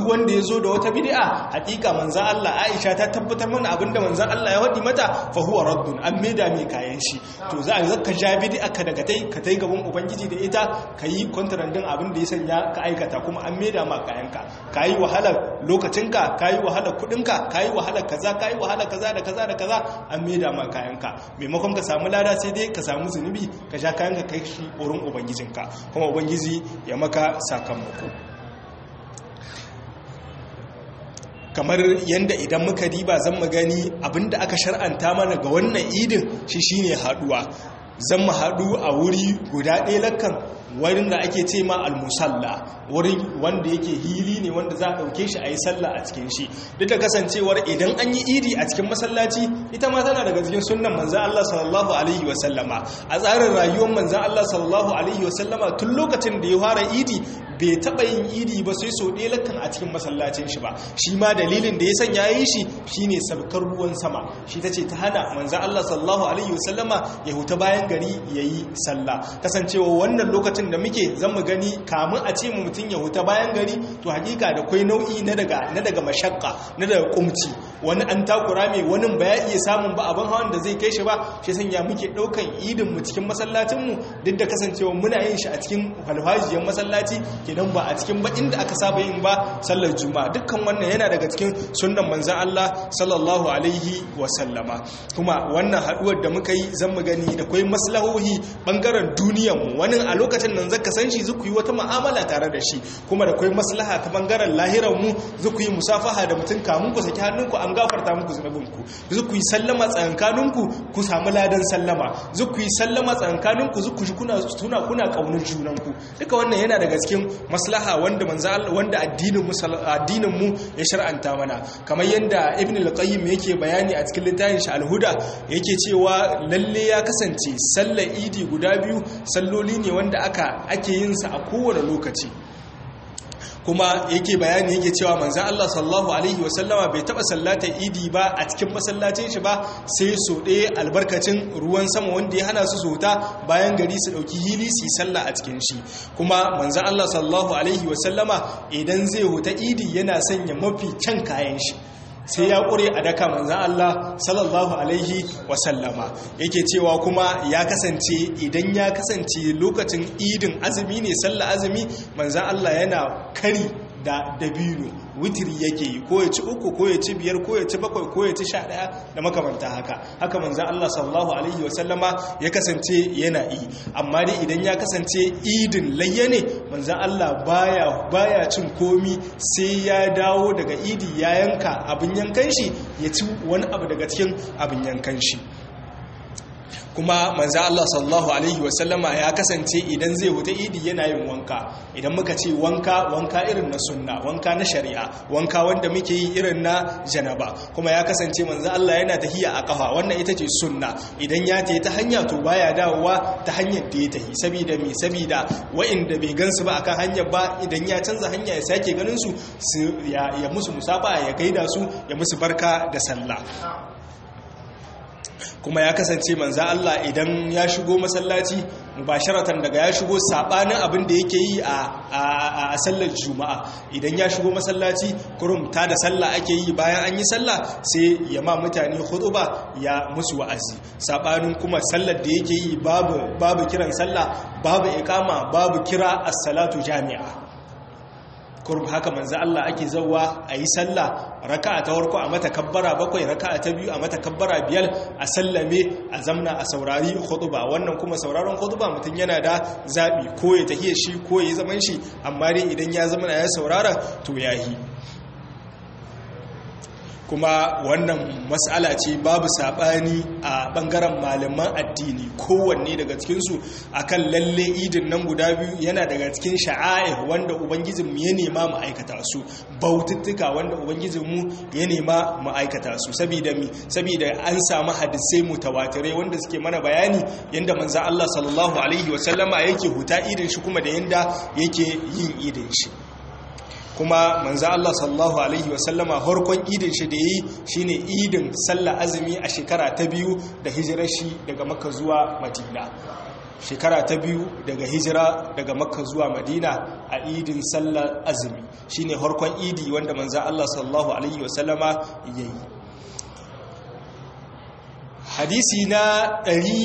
S1: yazo da wata bid'a hakika manzon Allah Aisha ta tabbatar mana abinda manzon Allah ya wadi mata fa huwa raddun an maida mai kayan shi to za a zaka ja bid'a ka daga tai ka tai gaban ubangiji da ita kayi kontrandin abin da ya sanya ka aikata kuma an maida ma kayanka kayi wahalar lokacinka kayi wahalar kudinka kayi wahalar kaza kayi wahalar kaza da kaza da kaza an maida ma kayanka maimakon ka samu lada sai dai ka samu zunubi ka sha kayanka kai shi wurin ubangijinka kuma ubangiji ya maka sakamako kamar yadda idan muka diba zan mu gani abinda aka shar'anta mana ga wannan idin shi shine haduwa zan mu haɗu a wuri guda ɗaya lakan wurin da ake ce ma almusalla wurin wanda yake hili ne wanda za a ɗauke shi a yi sallah a cikin shi duk da kasancewar idan an yi idi a cikin masallaci ita ma tana daga cikin sunan manzan Allah sallallahu alaihi wasallama a tsarin rayuwar manzan Allah sallallahu alaihi wasallama tun lokacin da ya fara idi bai taɓa yin idi ba sai so ɗaya lakan a cikin masallacin shi ba shi ma dalilin da ya sanya yi shi shine sabkar ruwan sama shi ta ce ta hana manzan Allah sallallahu alaihi wasallama ya huta bayan gari ya yi sallah kasancewa wannan lokacin da muke zan mu gani kamun a ce mu mutum ya huta bayan gari to hakika da kwai nau'i na daga na daga mashakka na daga kumci wani an takura mai wani ba ya iya samun ba abin hawan da zai kai shi ba shi sanya muke daukan idin mu cikin masallacin mu duk da kasancewa muna yin shi a cikin falfajiyar masallaci kenan ba a cikin ba inda aka saba yin ba sallar juma'a dukkan wannan yana daga cikin sunnan manzon Allah sallallahu alaihi wa sallama kuma wannan haduwar da muka yi zan mu gani da kwai maslahohi bangaren duniyar mu wani a lokacin nan zaka san shi zuku yi wata mu'amala tare da shi kuma da kwai maslaha ta bangaren lahirar mu zuku yi musafaha da mutum kamun ku saki hannunku an gafarta muku zunubinku zuku yi sallama tsakankaninku ku samu ladan sallama zuku yi sallama tsakankaninku zuku shi kuna tuna kuna kaunar junanku duka wannan yana daga cikin maslaha wanda manzo wanda addinin mu addinin mu ya shar'anta mana kamar yanda ibn al-qayyim yake bayani a cikin littafin shi al-huda yake cewa lalle ya kasance sallar idi guda biyu salloli ne wanda aka ake yin sa a kowane lokaci kuma yake bayani yake cewa manzan Allah sallallahu alaihi wasallama bai taba sallata idi ba a cikin masallacin shi ba sai so ɗaya albarkacin ruwan sama wanda ya hana su sota bayan gari su ɗauki hili su yi sallah a cikin shi kuma manzan Allah sallallahu alaihi wasallama idan zai huta idi yana sanya mafi can kayan shi sai ya ƙure a daka manzan Allah sallallahu Alaihi wasallama yake cewa kuma ya kasance idan ya kasance lokacin idin azumi ne sallah azumi manzan Allah yana kari da dabino witiri yake yi ko ya ci uku ko ya ci biyar ko ya ci bakwai ko ya ci sha ɗaya da makamanta haka haka manzan Allah sallallahu alaihi wasallama ya kasance yana yi amma dai idan ya kasance idin layya ne manzan Allah baya baya cin komi sai ya dawo daga idi ya yanka abin yankan shi ya ci wani abu daga cikin abin yankan shi kuma manzo Allah sallallahu alaihi wasallama ya kasance idan zai huta idi yana yin wanka idan muka ce wanka wanka irin na sunna wanka na shari'a wanka wanda muke yi irin na janaba kuma ya kasance manzo Allah yana tahiya a kafa wannan ita ce sunna idan ya tayi ta hanya to baya dawowa ta hanyar da ya tahi saboda me saboda wa'inda bai gansu ba akan hanyar ba idan ya canza hanya ya sake ganin su ya musu musafa ya gaida su ya musu barka da sallah kuma ya kasance manza Allah idan ya shigo masallaci mubasharatan daga ya shigo sabanin abin da yake yi a sallar juma'a idan ya shigo masallaci kurum ta da sallah ake yi bayan an yi sallah sai ya ma mutane hutuba ya musu wa'azi sabanin kuma sallar da yake yi babu babu kiran sallah babu iqama babu kira as-salatu jami'a kurb haka manzo Allah ake zawa a yi sallah raka'a ta farko a mata kabbara bakwai raka'a ta biyu a mata kabbara biyar a sallame a zamna a saurari khutba wannan kuma sauraron khutba mutum yana da zabi ko ya tahiye shi ko ya zaman shi amma dai idan ya zama ya saurara to yahi kuma wannan matsala ce babu saɓani a ɓangaren malaman addini kowanne daga cikinsu akan lalle idin nan guda biyu yana daga cikin sha'air wanda ubangijinmu ya nema mu aikata su baututtuka wanda ubangijinmu ya nema mu aikata su saboda mi saboda an samu hadisai mutawatirai wanda suke mana bayani yanda manzo Allah sallallahu alaihi wasallama yake huta idin shi kuma da yanda yake yin idin shi kuma manzo Allah sallallahu alaihi wasallama harkon idin shi da yi shine idin sallah azumi a shekara ta biyu da hijirar shi daga Makka zuwa Madina shekara ta biyu daga hijira daga makka zuwa madina a idin sallar azumi shine harkon idi wanda manza Allah sallallahu alaihi wasallama yayi hadisi na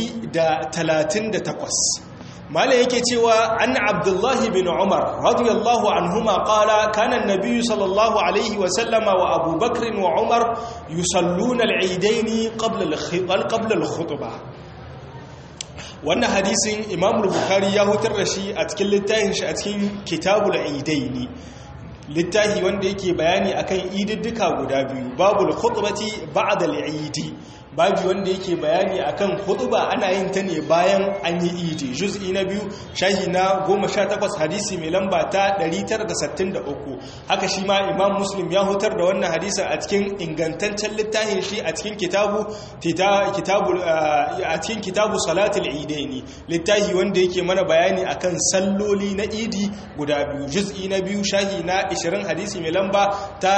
S1: 138 mala yake cewa an abdullahi bin umar radiyallahu anhuma qala kana an-nabiy sallallahu alaihi wa sallama wa abubakar wa umar yusalluna al-eidaini qabla qabla al-khutbah wannan hadisin imam bukhari ya hutar da shi a cikin littafin shi a cikin kitabul eidaini littafi wanda yake bayani akan ididdika guda biyu babul khutbati ba'da al-eidi babu wanda yake bayani akan hutuba ana yin ta ne bayan an yi idi juz'i na biyu shahi na 18 hadisi mai lamba ta 963 haka shi ma imam muslim ya hutar da wannan hadisin a cikin ingantaccen littafin shi a cikin kitabu kitabu a cikin kitabu salatul idaini littafi wanda yake mana bayani akan salloli na idi guda biyu juz'i na biyu shahi na 20 hadisi mai lamba ta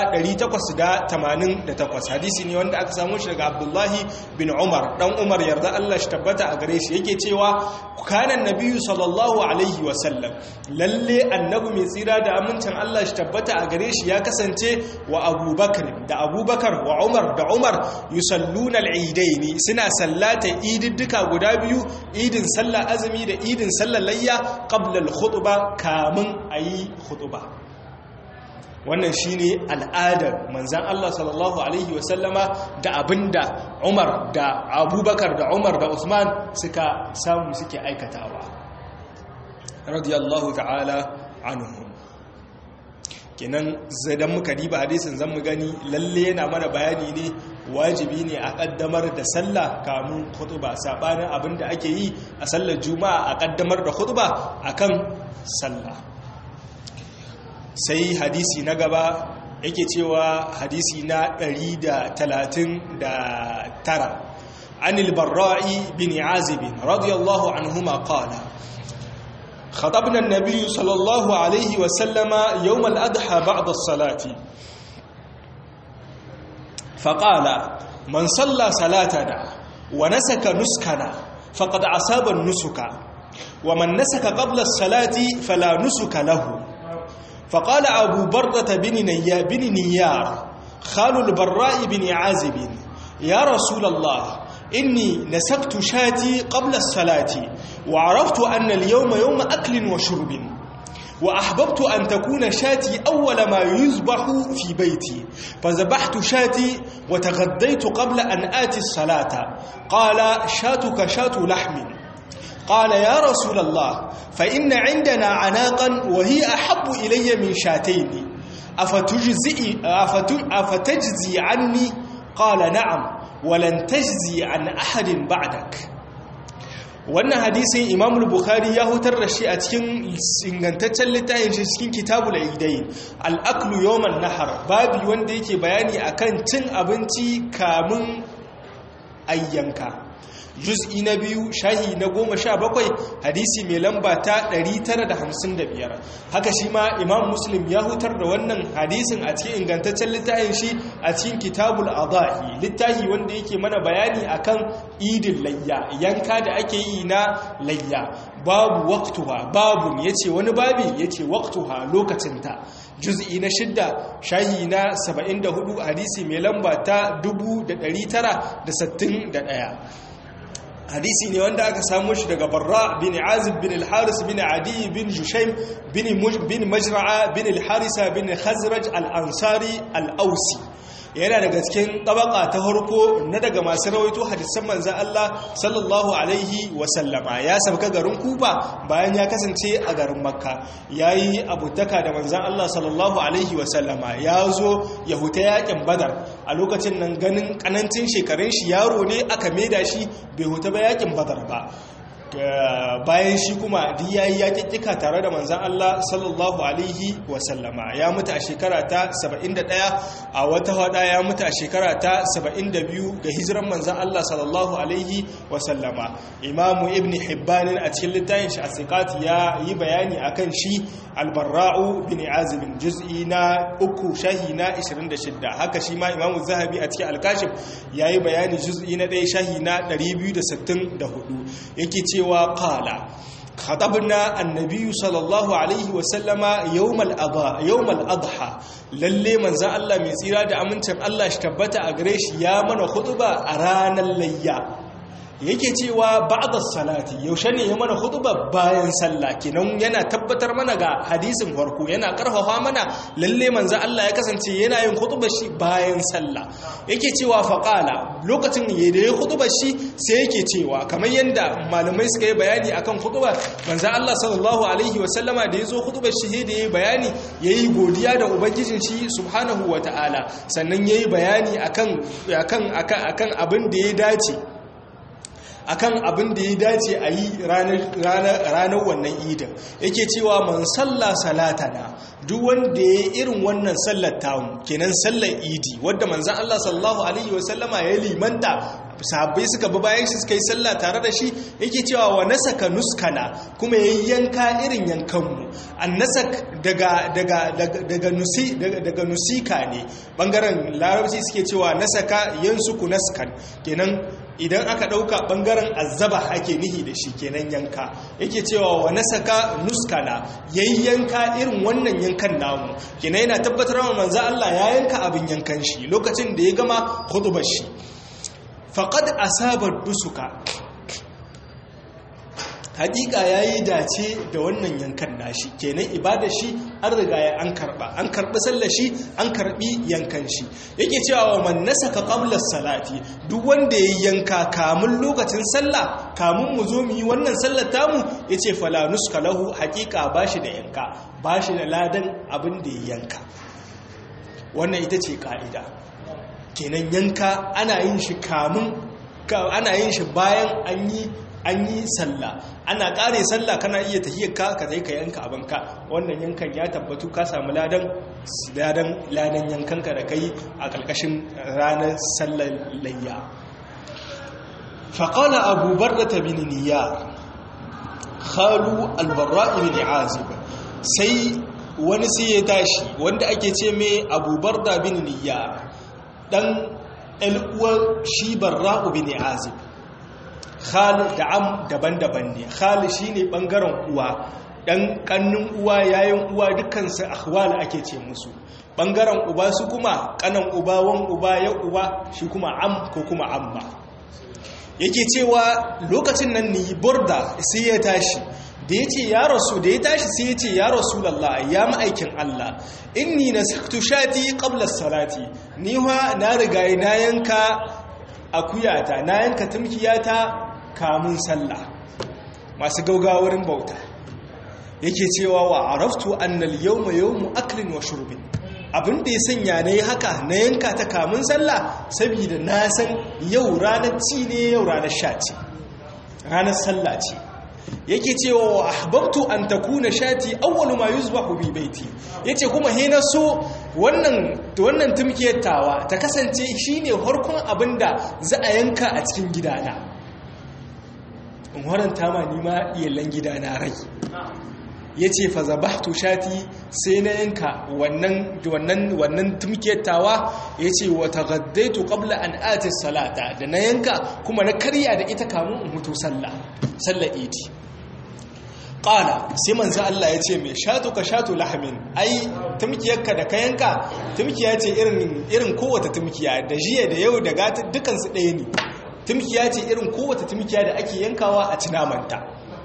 S1: 888 hadisi ne wanda aka samu shi daga abdullahi bin Umar dan Umar yarda Allah shi tabbata a gare shi yake cewa kana nabiyyu sallallahu alaihi wa sallam lalle annabi mai tsira da amincin Allah shi tabbata a gare shi ya kasance wa Abubakar da Abubakar wa Umar da Umar yusalluna al-eidaini suna sallata ididdika guda biyu idin sallar azumi da idin sallar layya qabla al-khutbah kamun ayi khutbah wannan shine al'adar manzan Allah sallallahu Alaihi wasallama da abinda Umar da Abubakar da Umar da Usman suka samu suke aikatawa radiyallahu ta'ala anhum kenan zadan muka diba hadisin zan mu gani lalle yana mana bayani ne wajibi ne a kaddamar da sallah kamun khutba sabanin abinda ake yi a sallar juma'a a kaddamar da khutba akan sallah sai hadisi na gaba yake cewa hadisi na 139 anil barra'i bin azib radiyallahu anhuma qala خطبنا النبي صلى الله عليه وسلم يوم الأضحى بعد الصلاة فقال من صلى صلاتنا ونسك نسكنا فقد أصاب النسك ومن نسك قبل الصلاة فلا نسك له فقال أبو بردة بن, نيا بن نيار خال البراء بن عازب يا رسول الله إني نسكت شاتي قبل الصلاة وعرفت أن اليوم يوم أكل وشرب وأحببت أن تكون شاتي أول ما يذبح في بيتي فذبحت شاتي وتغديت قبل أن آتي الصلاة قال شاتك شات لحم قال يا رسول الله فإن عندنا عناقا وهي أحب إلي من شاتين أفتجزي, أفتجزي عني قال نعم ولن تجزي عن أحد بعدك wannan hadisin imam bukhari ya hutar da shi a cikin ingantaccen littafin shi cikin kitabul idain al-aklu yawman nahar babi wanda yake bayani akan cin abinci kamun ayyanka juz'i na biyu shahi na goma sha bakwai hadisi mai lamba ta 955 haka shi ma imam muslim ya hutar da wannan hadisin a cikin ingantaccen littafin shi a cikin kitabul adahi littafi wanda yake mana bayani akan idin layya yanka da ake yi na layya babu waqtuha babu yace wani babi yace waqtuha lokacinta juz'i na shidda shahi na 74 hadisi mai lamba ta 1961 hadisi ne wanda aka samu shi daga barra bin azib bin al-haris bin adi bin jushaim bin majra'a bin al-harisa bin khazraj al-ansari al-ausi yana daga cikin tabaka ta harko na daga masu rawaito hadisan manzan Allah sallallahu alaihi wasallama ya sabka garin kuba bayan ya kasance a garin makka ya yi abutaka da manzan Allah sallallahu alaihi wasallama ya zo ya huta yakin badar a lokacin nan ganin kanancin shekarun shi yaro ne aka maida shi bai huta ba yakin badar ba bayan shi kuma duk yayi yakikika tare da manzan Allah sallallahu alaihi wasallama ya mutu a shekara ta 71 a wata hada ya mutu a shekara ta 72 ga hijiran manzan Allah sallallahu alaihi wasallama imamu ibn hibban a cikin littafin shi asiqat ya yi bayani akan shi albarra'u bin azib juz'i na uku shahi na 26 haka shi ma imamu zahabi a cikin alkashif yayi bayani juz'i na 1 shahi na 264 yake ce cewa qala خطبنا النبي صلى الله عليه وسلم يوم الأضحى يوم الأضحى lalle manzo Allah mai tsira da amincin Allah shi tabbata a gare shi ya mana khutba a ranar layya yake cewa ba'da salati yaushe ne ya mana khutba bayan sallah kenan yana tabbatar mana ga hadisin farko yana karfafa mana lalle manzo Allah ya kasance yana yin khutbar shi bayan sallah yake cewa faqala lokacin da ya khutbar shi sai yake cewa kamar yanda malamai suka yi bayani akan khutba manzo Allah sallallahu alaihi wasallama da yazo khutbar shi da yayi bayani yayi godiya da ubangijin shi subhanahu wataala sannan yayi bayani akan akan akan abin da ya dace akan abin da ya dace a yi ranar wannan idin yake cewa man salla salatana duk wanda ya irin wannan sallar tamu kenan sallar idi wadda manzan Allah sallallahu alaihi wasallama ya limanta sahabbai suka bi bayan shi suka yi sallah tare da shi yake cewa wa nasaka nuskana kuma ya yanka irin yankanmu an nasak daga daga daga nusi daga nusika ne bangaren larabci suke cewa nasaka yansuku naskan kenan idan aka ɗauka ɓangaren azaba ake nihi da shi kenan yanka yake cewa wa nasaka nuskana yayi yanka irin wannan yankan namu kenan yana tabbatar wa manzo Allah ya yanka abin yankan shi lokacin da ya gama khutbar shi faqad asaba dusuka hakika ya yi dace da wannan yankan nashi kenan ibada shi an riga ya an karba an karbi sallar shi an karbi yankan shi yake cewa wa man nasaka qabla salati duk wanda ya yanka kamun lokacin sallah kamun mu zo mu yi wannan sallar tamu yace fala nuska lahu hakika bashi da yanka bashi da ladan abin da ya yanka wannan ita ce ka'ida kenan yanka ana yin shi kamun ana yin shi bayan an yi an yi sallah ana kare sallah kana iya tahiyar ka ka zai ka yanka abinka wannan yankan ya tabbatu ka samu ladan ladan ladan yankanka da kai a ƙarƙashin ranar sallar layya faƙala abu barda bin niyar khalu albarra ibn azib sai wani sai ya tashi wanda ake ce mai abu barda bin niyar dan uwar shi barra ibn azib khal da am daban-daban ne khal shine bangaren uwa dan kannin uwa yayin uwa dukkan su akhwal ake ce musu bangaren uba su kuma kanan uba wan uba ya uba shi kuma am ko kuma amma yake cewa lokacin nan ni burda sai ya tashi da ya ce ya rasu da ya tashi sai ya ce ya rasulallah ya ma'aikin Allah inni nasaktu shati qabla salati ni wa na riga na yanka akuyata na yanka tumkiyata kamun sallah masu gaugawarin bauta yake cewa wa araftu annal yawma yawmu aklin wa shurbin abin da ya sanya na yi haka na yanka ta kamun sallah saboda na san yau ranar ci ne yau ranar sha ce ranar sallah ce yake cewa wa ahbabtu an takuna shati awwalu ma yuzbahu bi baiti yace kuma he na so wannan wannan tumkiyar tawa ta kasance shine harkon abinda za a yanka a cikin gidana in waranta ma ni ma iyalan gidana rai yace fa zabahtu shati sai na yanka wannan wannan wannan tumkiyar tawa yace wa taghaddaitu qabla an ati salata da na yanka kuma na karya da ita kamun in mutu sallah sallar idi ƙala sai manzo Allah ya ce mai shatu ka shatu lahamin ai tumkiyarka da kayanka tumkiya ce irin kowace tumkiya da jiya da yau da gata dukansu ɗaya ne tumkiya ce irin kowace tumkiya da ake yankawa a cinamanta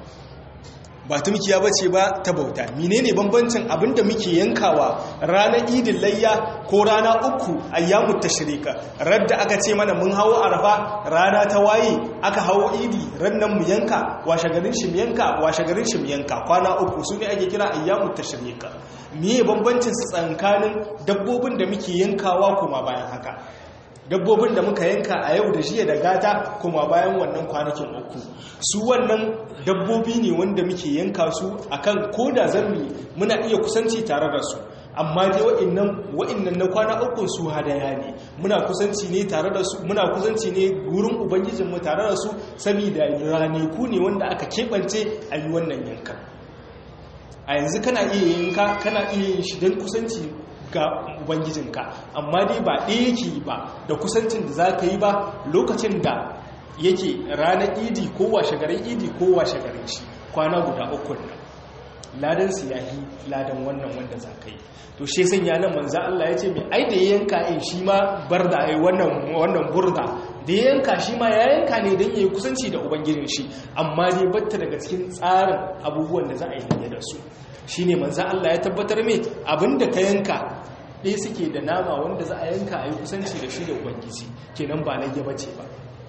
S1: ba tumkiya ba ce ba ta bauta menene bambancin abinda muke yankawa ranar idin layya ko rana uku ayyamu tashrika radda aka ce mana mun hawo arfa rana ta waye aka hawo idi rannan mu yanka washe garin shi mu yanka washe garin shi mu yanka kwana uku su ne ake kira ayyamu tashrika meye bambancin su tsakanin dabbobin da muke yankawa kuma bayan haka dabbobin da muka yanka a yau da jiya da gata kuma bayan wannan kwanakin uku su wannan dabbobi ne wanda muke yanka su akan koda zarmi muna iya kusanci tare da su amma dai wa'annan wa'annan na kwana uku su hadaya ne muna kusanci ne tare da su muna kusanci ne gurin ubangijin mu tare da su saboda ranaku ne wanda aka kebance a yi wannan yankan a yanzu kana iya yanka kana iya yin shi don kusanci ga ubangijinka amma dai ba ɗaya yake ba da kusancin da za ka yi ba lokacin da yake ranar idi ko washe garin idi ko washe garin shi kwana guda uku nan ladan su yahi ladan wannan wanda za ka yi to shi sun yanan manza Allah ya ce mai ai da yanka in shi ma barda ai wannan wannan burda da yanka shi ma ya yanka ne don yayi kusanci da ubangijin shi amma dai batta daga cikin tsarin abubuwan da za a yi da su shine manza Allah ya tabbatar mai abinda ka yanka ɗaya suke da nama wanda za a yanka a yi kusanci da shi da ubangiji kenan ba lage bace ba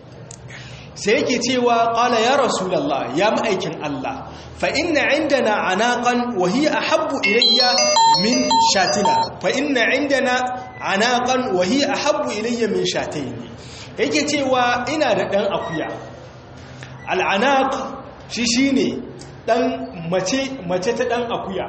S1: sai yake cewa ƙala ya rasulallah ya ma'aikin Allah fa inna indana anaqan wa hiya ahabbu ilayya min shatina fa inna indana anaqan wa hiya ahabbu ilayya min shatayn yake cewa ina da dan akuya al'anaq shi shine dan mace mace ta dan akuya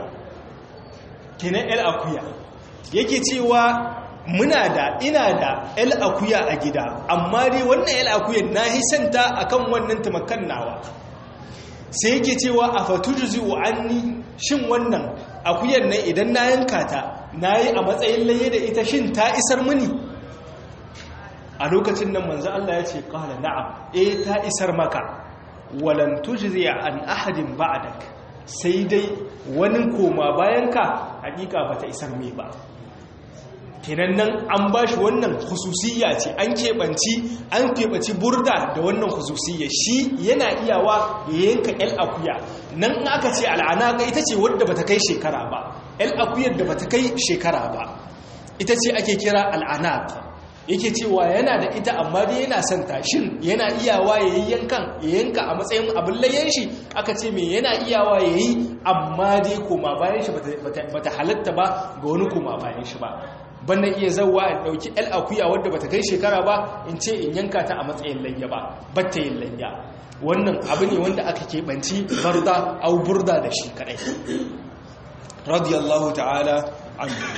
S1: kenan el akuya yake cewa muna da ina da el akuya a gida amma dai wannan el akuyan na hisanta akan wannan tumakan nawa sai yake cewa a fatujzi anni shin wannan akuyan nan idan na yanka ta nayi a matsayin laye da ita shin ta isar mini a lokacin nan manzo Allah ya ce qala na'am eh ta isar maka walan tujzi an ahadin ba'dak sai dai wani koma bayanka hakika bata isar mai ba kenan nan an ba shi wannan hususiyya ce an keɓanci an keɓaci burda da wannan hususiyya shi yana iyawa ya yanka el akuya nan in aka ce al'anaka ita ce wadda bata kai shekara ba el akuyar da bata kai shekara ba ita ce ake kira al'anaka yake cewa yana da ita amma dai yana son shin yana iyawa ya yi yankan ya yanka a matsayin abin layyan shi aka ce mai yana iyawa ya yi amma dai koma bayan shi bata halatta ba ga wani koma bayan shi ba bannan iya zauwa in ɗauki el akuya wadda bata kai shekara ba in ce in yanka ta a matsayin layya ba batta yin layya wannan abu ne wanda aka keɓanci barda au burda da shi kaɗai radiyallahu ta'ala anhu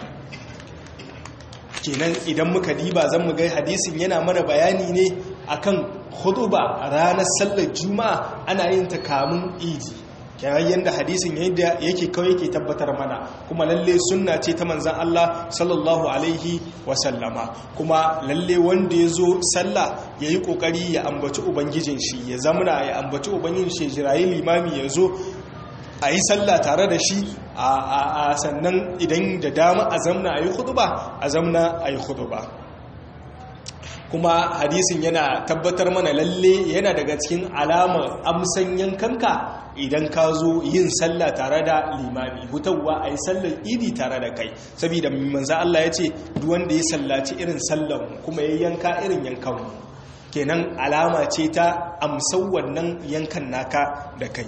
S1: kenan idan muka diba zan mu ga hadisin yana mana bayani ne akan hutuba ranar sallar juma'a ana yin ta kamun idi kenan yadda hadisin yadda yake kawai yake tabbatar mana kuma lalle sunna ce ta manzan Allah sallallahu alaihi wasallama kuma lalle wanda ya zo sallah ya yi kokari ya ambaci ubangijin shi ya zamana ya ambaci ubangijin shi jirayi limami ya zo a yi sallah tare da shi a sannan idan da dama a zamna a yi huduba a zamna a yi huduba kuma hadisin yana tabbatar mana lalle yana daga cikin alamar amsan yankanka idan ka zo yin sallah tare da limami hutawa a yi sallar idi tare da kai saboda manza Allah ya ce duwanda ya sallaci irin sallar kuma ya yanka irin yankan kenan alama ce ta amsau wannan yankan naka da kai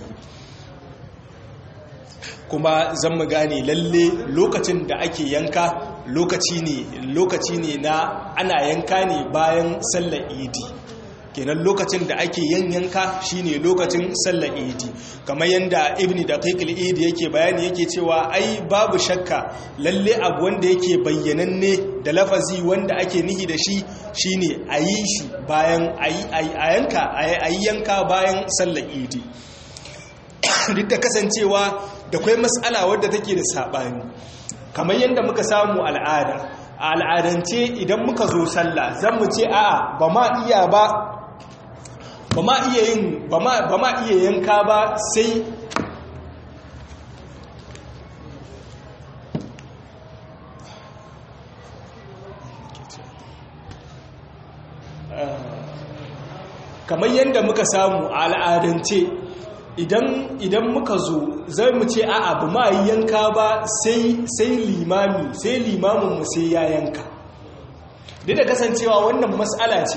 S1: kuma zan mu gane lalle lokacin da ake yanka lokaci ne lokaci ne na ana yanka ne bayan sallar idi kenan lokacin da ake yin yanka shine lokacin sallar idi kamar yadda ibn daqiq al-idi yake bayani yake cewa ai babu shakka lalle abu wanda yake bayyananne da lafazi wanda ake nihi da shi shine ayi shi bayan ayi a yanka ayi yanka bayan sallar idi duk da kasancewa da kwai matsala wadda take da saɓani kamar yadda muka samu al'ada a al'adance idan muka zo sallah zan mu ce a'a ba ma iya ba ba ma iya yin ba ma iya yanka ba sai kamar yadda muka samu a al'adance idan muka zo zai mu ce a abu ma yi yanka ba sai limami sai limaminmu sai ya yanka duk da kasancewa wannan matsala ce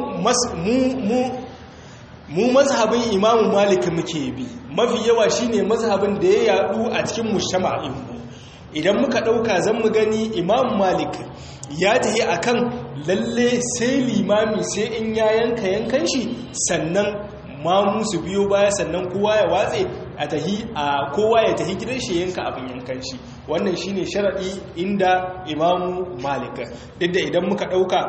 S1: mu mazhabin imamu malik muke bi mafi yawa shine mazhabin da ya yadu a cikin mushama'inmu idan muka dauka zan mu gani imamu malik ya tahi akan lalle sai limami sai in ya yanka yankan shi sannan ma musu biyo baya sannan kowa ya watse a tahi a kowa ya tahi gidan shi yanka abin yankan shi wannan shine sharadi inda imamu malik duk da idan muka dauka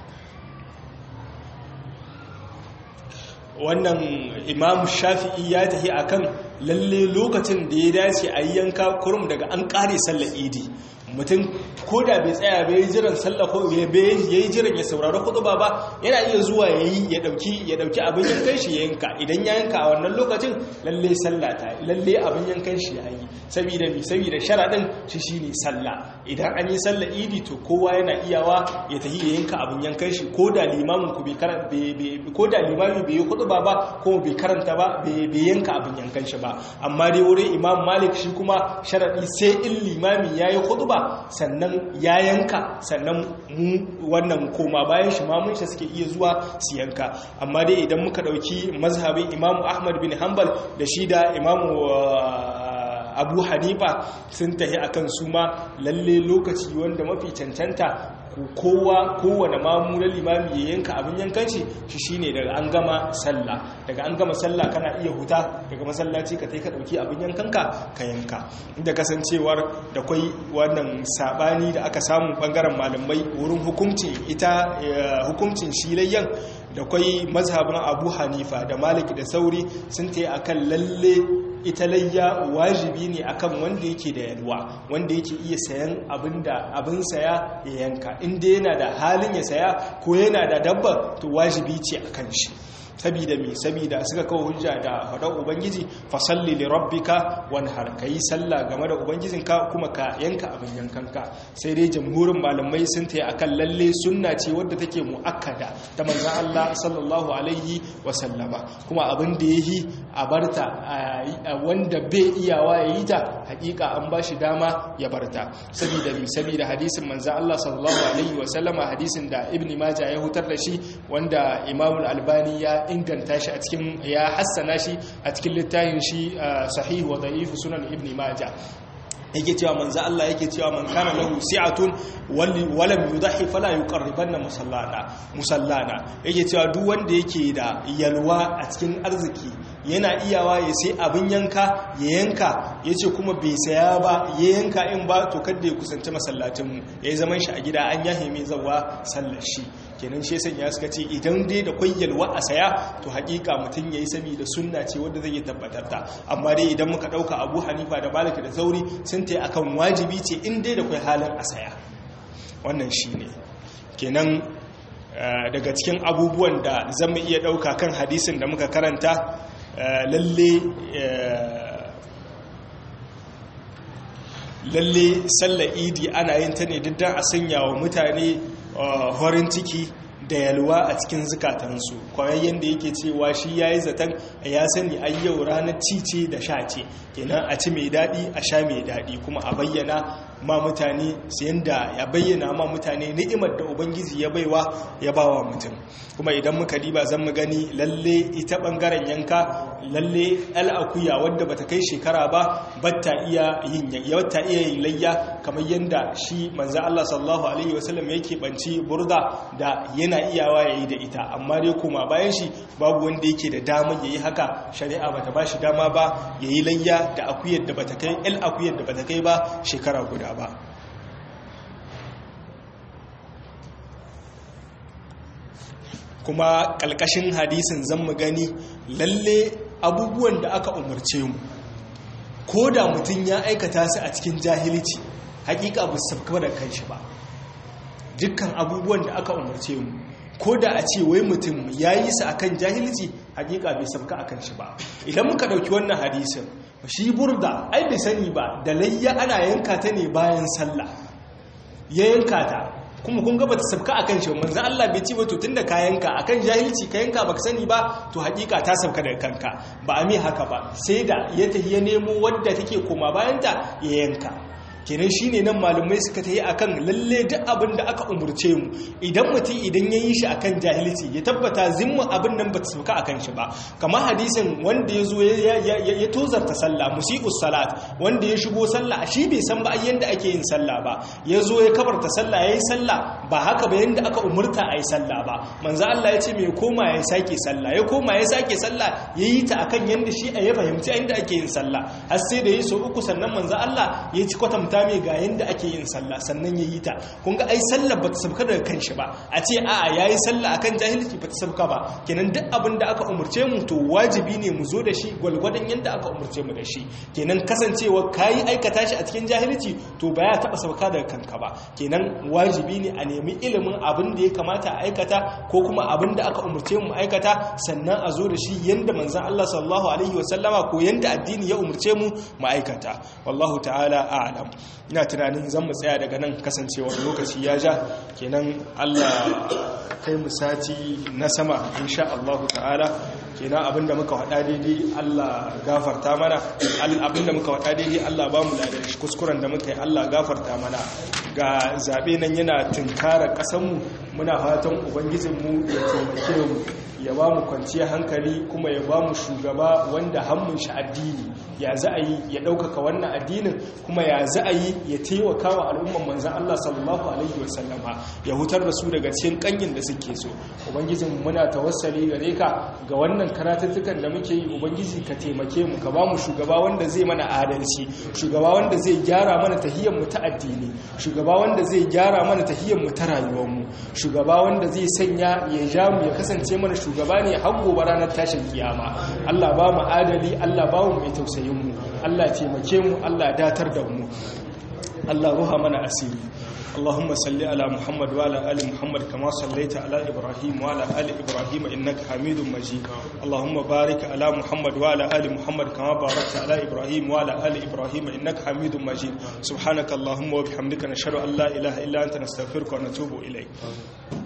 S1: wannan imamu shafi'i ya tahi akan lalle lokacin da ya dace a yi yanka kurum daga an kare sallar idi mutum ko da bai tsaya bai jiran sallah ko ya yi jiran ya saurari khutba ba yana iya zuwa ya yi ya dauki ya dauki abin yankan shi ya yanka idan ya yanka a wannan lokacin lalle sallah ta lalle abin yankan shi ya yi saboda mi saboda sharadin shi shine sallah idan an yi sallah idi to kowa yana iyawa ya tafi ya yanka abin yankan shi ko da limamin ku bai karanta ko da limami bai yi khutba ba ko bai karanta ba bai yanka abin yankan shi ba amma dai wurin imam malik shi kuma sharadi sai in limami yayi khutba sannan ya yanka sannan mu wannan koma bayan shi mamun shi suke iya zuwa su yanka amma dai idan muka dauki mazhabin imamu ahmad bin hanbal da shi da imamu abu hanifa sun tahi akan su ma lalle lokaci wanda mafi cancanta kowa kowane mamu na limami ya yanka abin yankan shi shi shine daga an gama sallah daga an gama sallah kana iya huta daga masallaci ka ka dauki abin yankanka ka yanka inda kasancewar da kwai wannan sabani da aka samu bangaren malamai wurin hukuncin ita hukuncin shilayyan da kwai mazhabin abu hanifa da malik da sauri sun ta akan lalle ita layya wajibi ne akan wanda yake da yalwa wanda yake iya sayan abinda abin saya ya yanka inda yana da halin ya saya ko yana da dabba to wajibi ce akan shi sabida mi sabida suka kawo hujja da hadar ubangiji fasalli li rabbika wanhar kai sallah game da ubangijinka kuma ka yanka abin yankanka sai dai jamhurin malamai sun tayi akan lalle sunna ce wadda take muakkada ta manzon Allah sallallahu alaihi wa sallama kuma abin da yahi a barta wanda bai iyawa yayi ta hakika an bashi dama ya barta sabida mi sabida hadisin manzon Allah sallallahu alaihi wa sallama hadisin da ibni majah ya hutar da shi wanda imamul albani ya inganta shi a cikin ya hassana shi a cikin littafin shi sahih wa da'if sunan ibn majah yake cewa manzo Allah yake cewa man kana lahu si'atun walam yudahi fala yuqarribanna musallana musallana yake cewa duk wanda yake da yalwa a cikin arziki yana iyawa ya sai abin yanka ya yanka yace kuma bai saya ba ya yanka in ba to kada ya kusanci masallacin mu yayi zaman shi a gida an yahe mai zawa sallar shi kenan shi sanya suka ce idan dai da kwai yalwa a saya to hakika mutum yayi saboda sunna ce wanda zai tabbatar ta amma dai idan muka dauka Abu Hanifa da Malik da Zauri sun ta akan wajibi ce in dai da kwai halin a saya wannan shine kenan daga cikin abubuwan da zan iya dauka kan hadisin da muka karanta lalle lalle sallar idi ana yin ta ne duk a sanya wa mutane horin ciki da yalwa a cikin zukatansu kwayayyen da yake cewa shi ya yi zaton ya sani a yau ranar cice da sha ce kenan a ci mai daɗi a sha mai daɗi kuma a bayyana ma mutane sayan da ya bayyana ma mutane ni'imar da ubangiji ya baiwa ya bawa mutum kuma idan muka diba zan mu gani lalle ita bangaren yanka lalle al'akuya wadda bata kai shekara ba batta iya yin yatta iya yin layya kamar yanda shi manzo Allah sallallahu alaihi wasallam yake banci burda da yana iyawa yayi da ita amma dai kuma bayan shi babu wanda yake da dama yayi haka shari'a bata bashi dama ba yayi layya da akuyar da bata kai al akuyar da bata kai ba shekara guda ba kuma ƙalƙashin hadisin zan mu gani lalle abubuwan da aka umarce mu ko da mutum ya aikata su a cikin jahilci hakika ba su sabka da kanshi ba dukkan abubuwan da aka umarce mu ko da a ce wai mutum ya yi su akan jahilci hakika bai sabka a kanshi ba idan muka ɗauki wannan hadisin shi burda ai bai sani ba da layya ana yanka ta ne bayan sallah ya yanka ta kuma kun gaba ta sabka akan shi manzo Allah bai ci ba to tunda ka yanka akan jahilci ka yanka baka sani ba to hakika ta sabka daga kanka ba a mi haka ba sai da ya tafi ya nemo wadda take koma bayan ta ya yanka kenan shine nan malumai suka tayi akan lalle duk abin da aka umurce mu idan mutum idan ya yi shi akan jahilci ya tabbata zimmin abin nan bata sauka akan shi ba kamar hadisin wanda ya zo ya tozarta sallah musiqus salat wanda ya shigo sallah shi bai san ba yanda ake yin sallah ba ya zo ya kabarta sallah yayi sallah ba haka ba yanda aka umurta ayi sallah ba manzo Allah ya ce me koma ya sake sallah ya koma ya sake sallah yayi ta akan yanda shi ya fahimci inda ake yin sallah har sai da yi so uku sannan manzo Allah ya ci kwatanta rubuta mai ga yanda ake yin sallah sannan ya yi ta kun ga ai sallah ba ta sabka daga kanshi ba a ce a'a yayi sallah akan jahilci ba ta sabka ba kenan duk abin da aka umurce mu to wajibi ne mu zo da shi gwalgwadon yanda aka umurce mu da shi kenan kasancewa kayi aikata shi a cikin jahilci to ba ya taba sabka daga kanka ba kenan wajibi ne a nemi ilimin abin da ya kamata a aikata ko kuma abin da aka umurce mu aikata sannan a zo da shi yanda manzon Allah sallallahu alaihi wasallama ko yanda addini ya umurce mu mu aikata wallahu ta'ala a'lam ina tunanin zan mu tsaya daga nan kasancewar lokaci ya ja kenan Allah kai mu sati na sama insha Allah ta'ala kenan abinda muka wada daidai Allah gafarta mana abinda muka wada daidai Allah ba mu ladan shi kuskuren da muka yi Allah gafarta mana ga zabe nan yana tunkara kasan mu muna fatan ubangijin mu ya taimake mu ya ba mu kwanciyar hankali kuma ya ba mu shugaba wanda hannun shi addini ya za a yi ya ɗaukaka wannan addinin kuma ya za a yi ya taimaka wa al'umman manzan Allah sallallahu alaihi wasallama ya hutar da su daga cikin kanyin da suke so ubangijin muna tawassali gare ka ga wannan karatattukan da muke yi ubangiji ka taimake mu ka ba mu shugaba wanda zai mana adalci shugaba wanda zai gyara mana tahiyyar mu ta addini shugaba wanda zai gyara mana tahiyyar mu ta rayuwar mu shugaba wanda zai sanya ya ja mu ya kasance mana shugaba ne har gobe ranar tashin kiyama Allah ba mu adali Allah ba mu mai tausayin mu Allah taimake mu Allah datar da mu Allah ruha mana asiri اللهم صل على محمد وعلى ال محمد كما صليت على ابراهيم وعلى ال ابراهيم انك حميد مجيد اللهم بارك على محمد وعلى ال محمد كما باركت على ابراهيم وعلى ال ابراهيم انك حميد مجيد سبحانك اللهم وبحمدك نشهد ان لا اله الا انت نستغفرك ونتوب اليك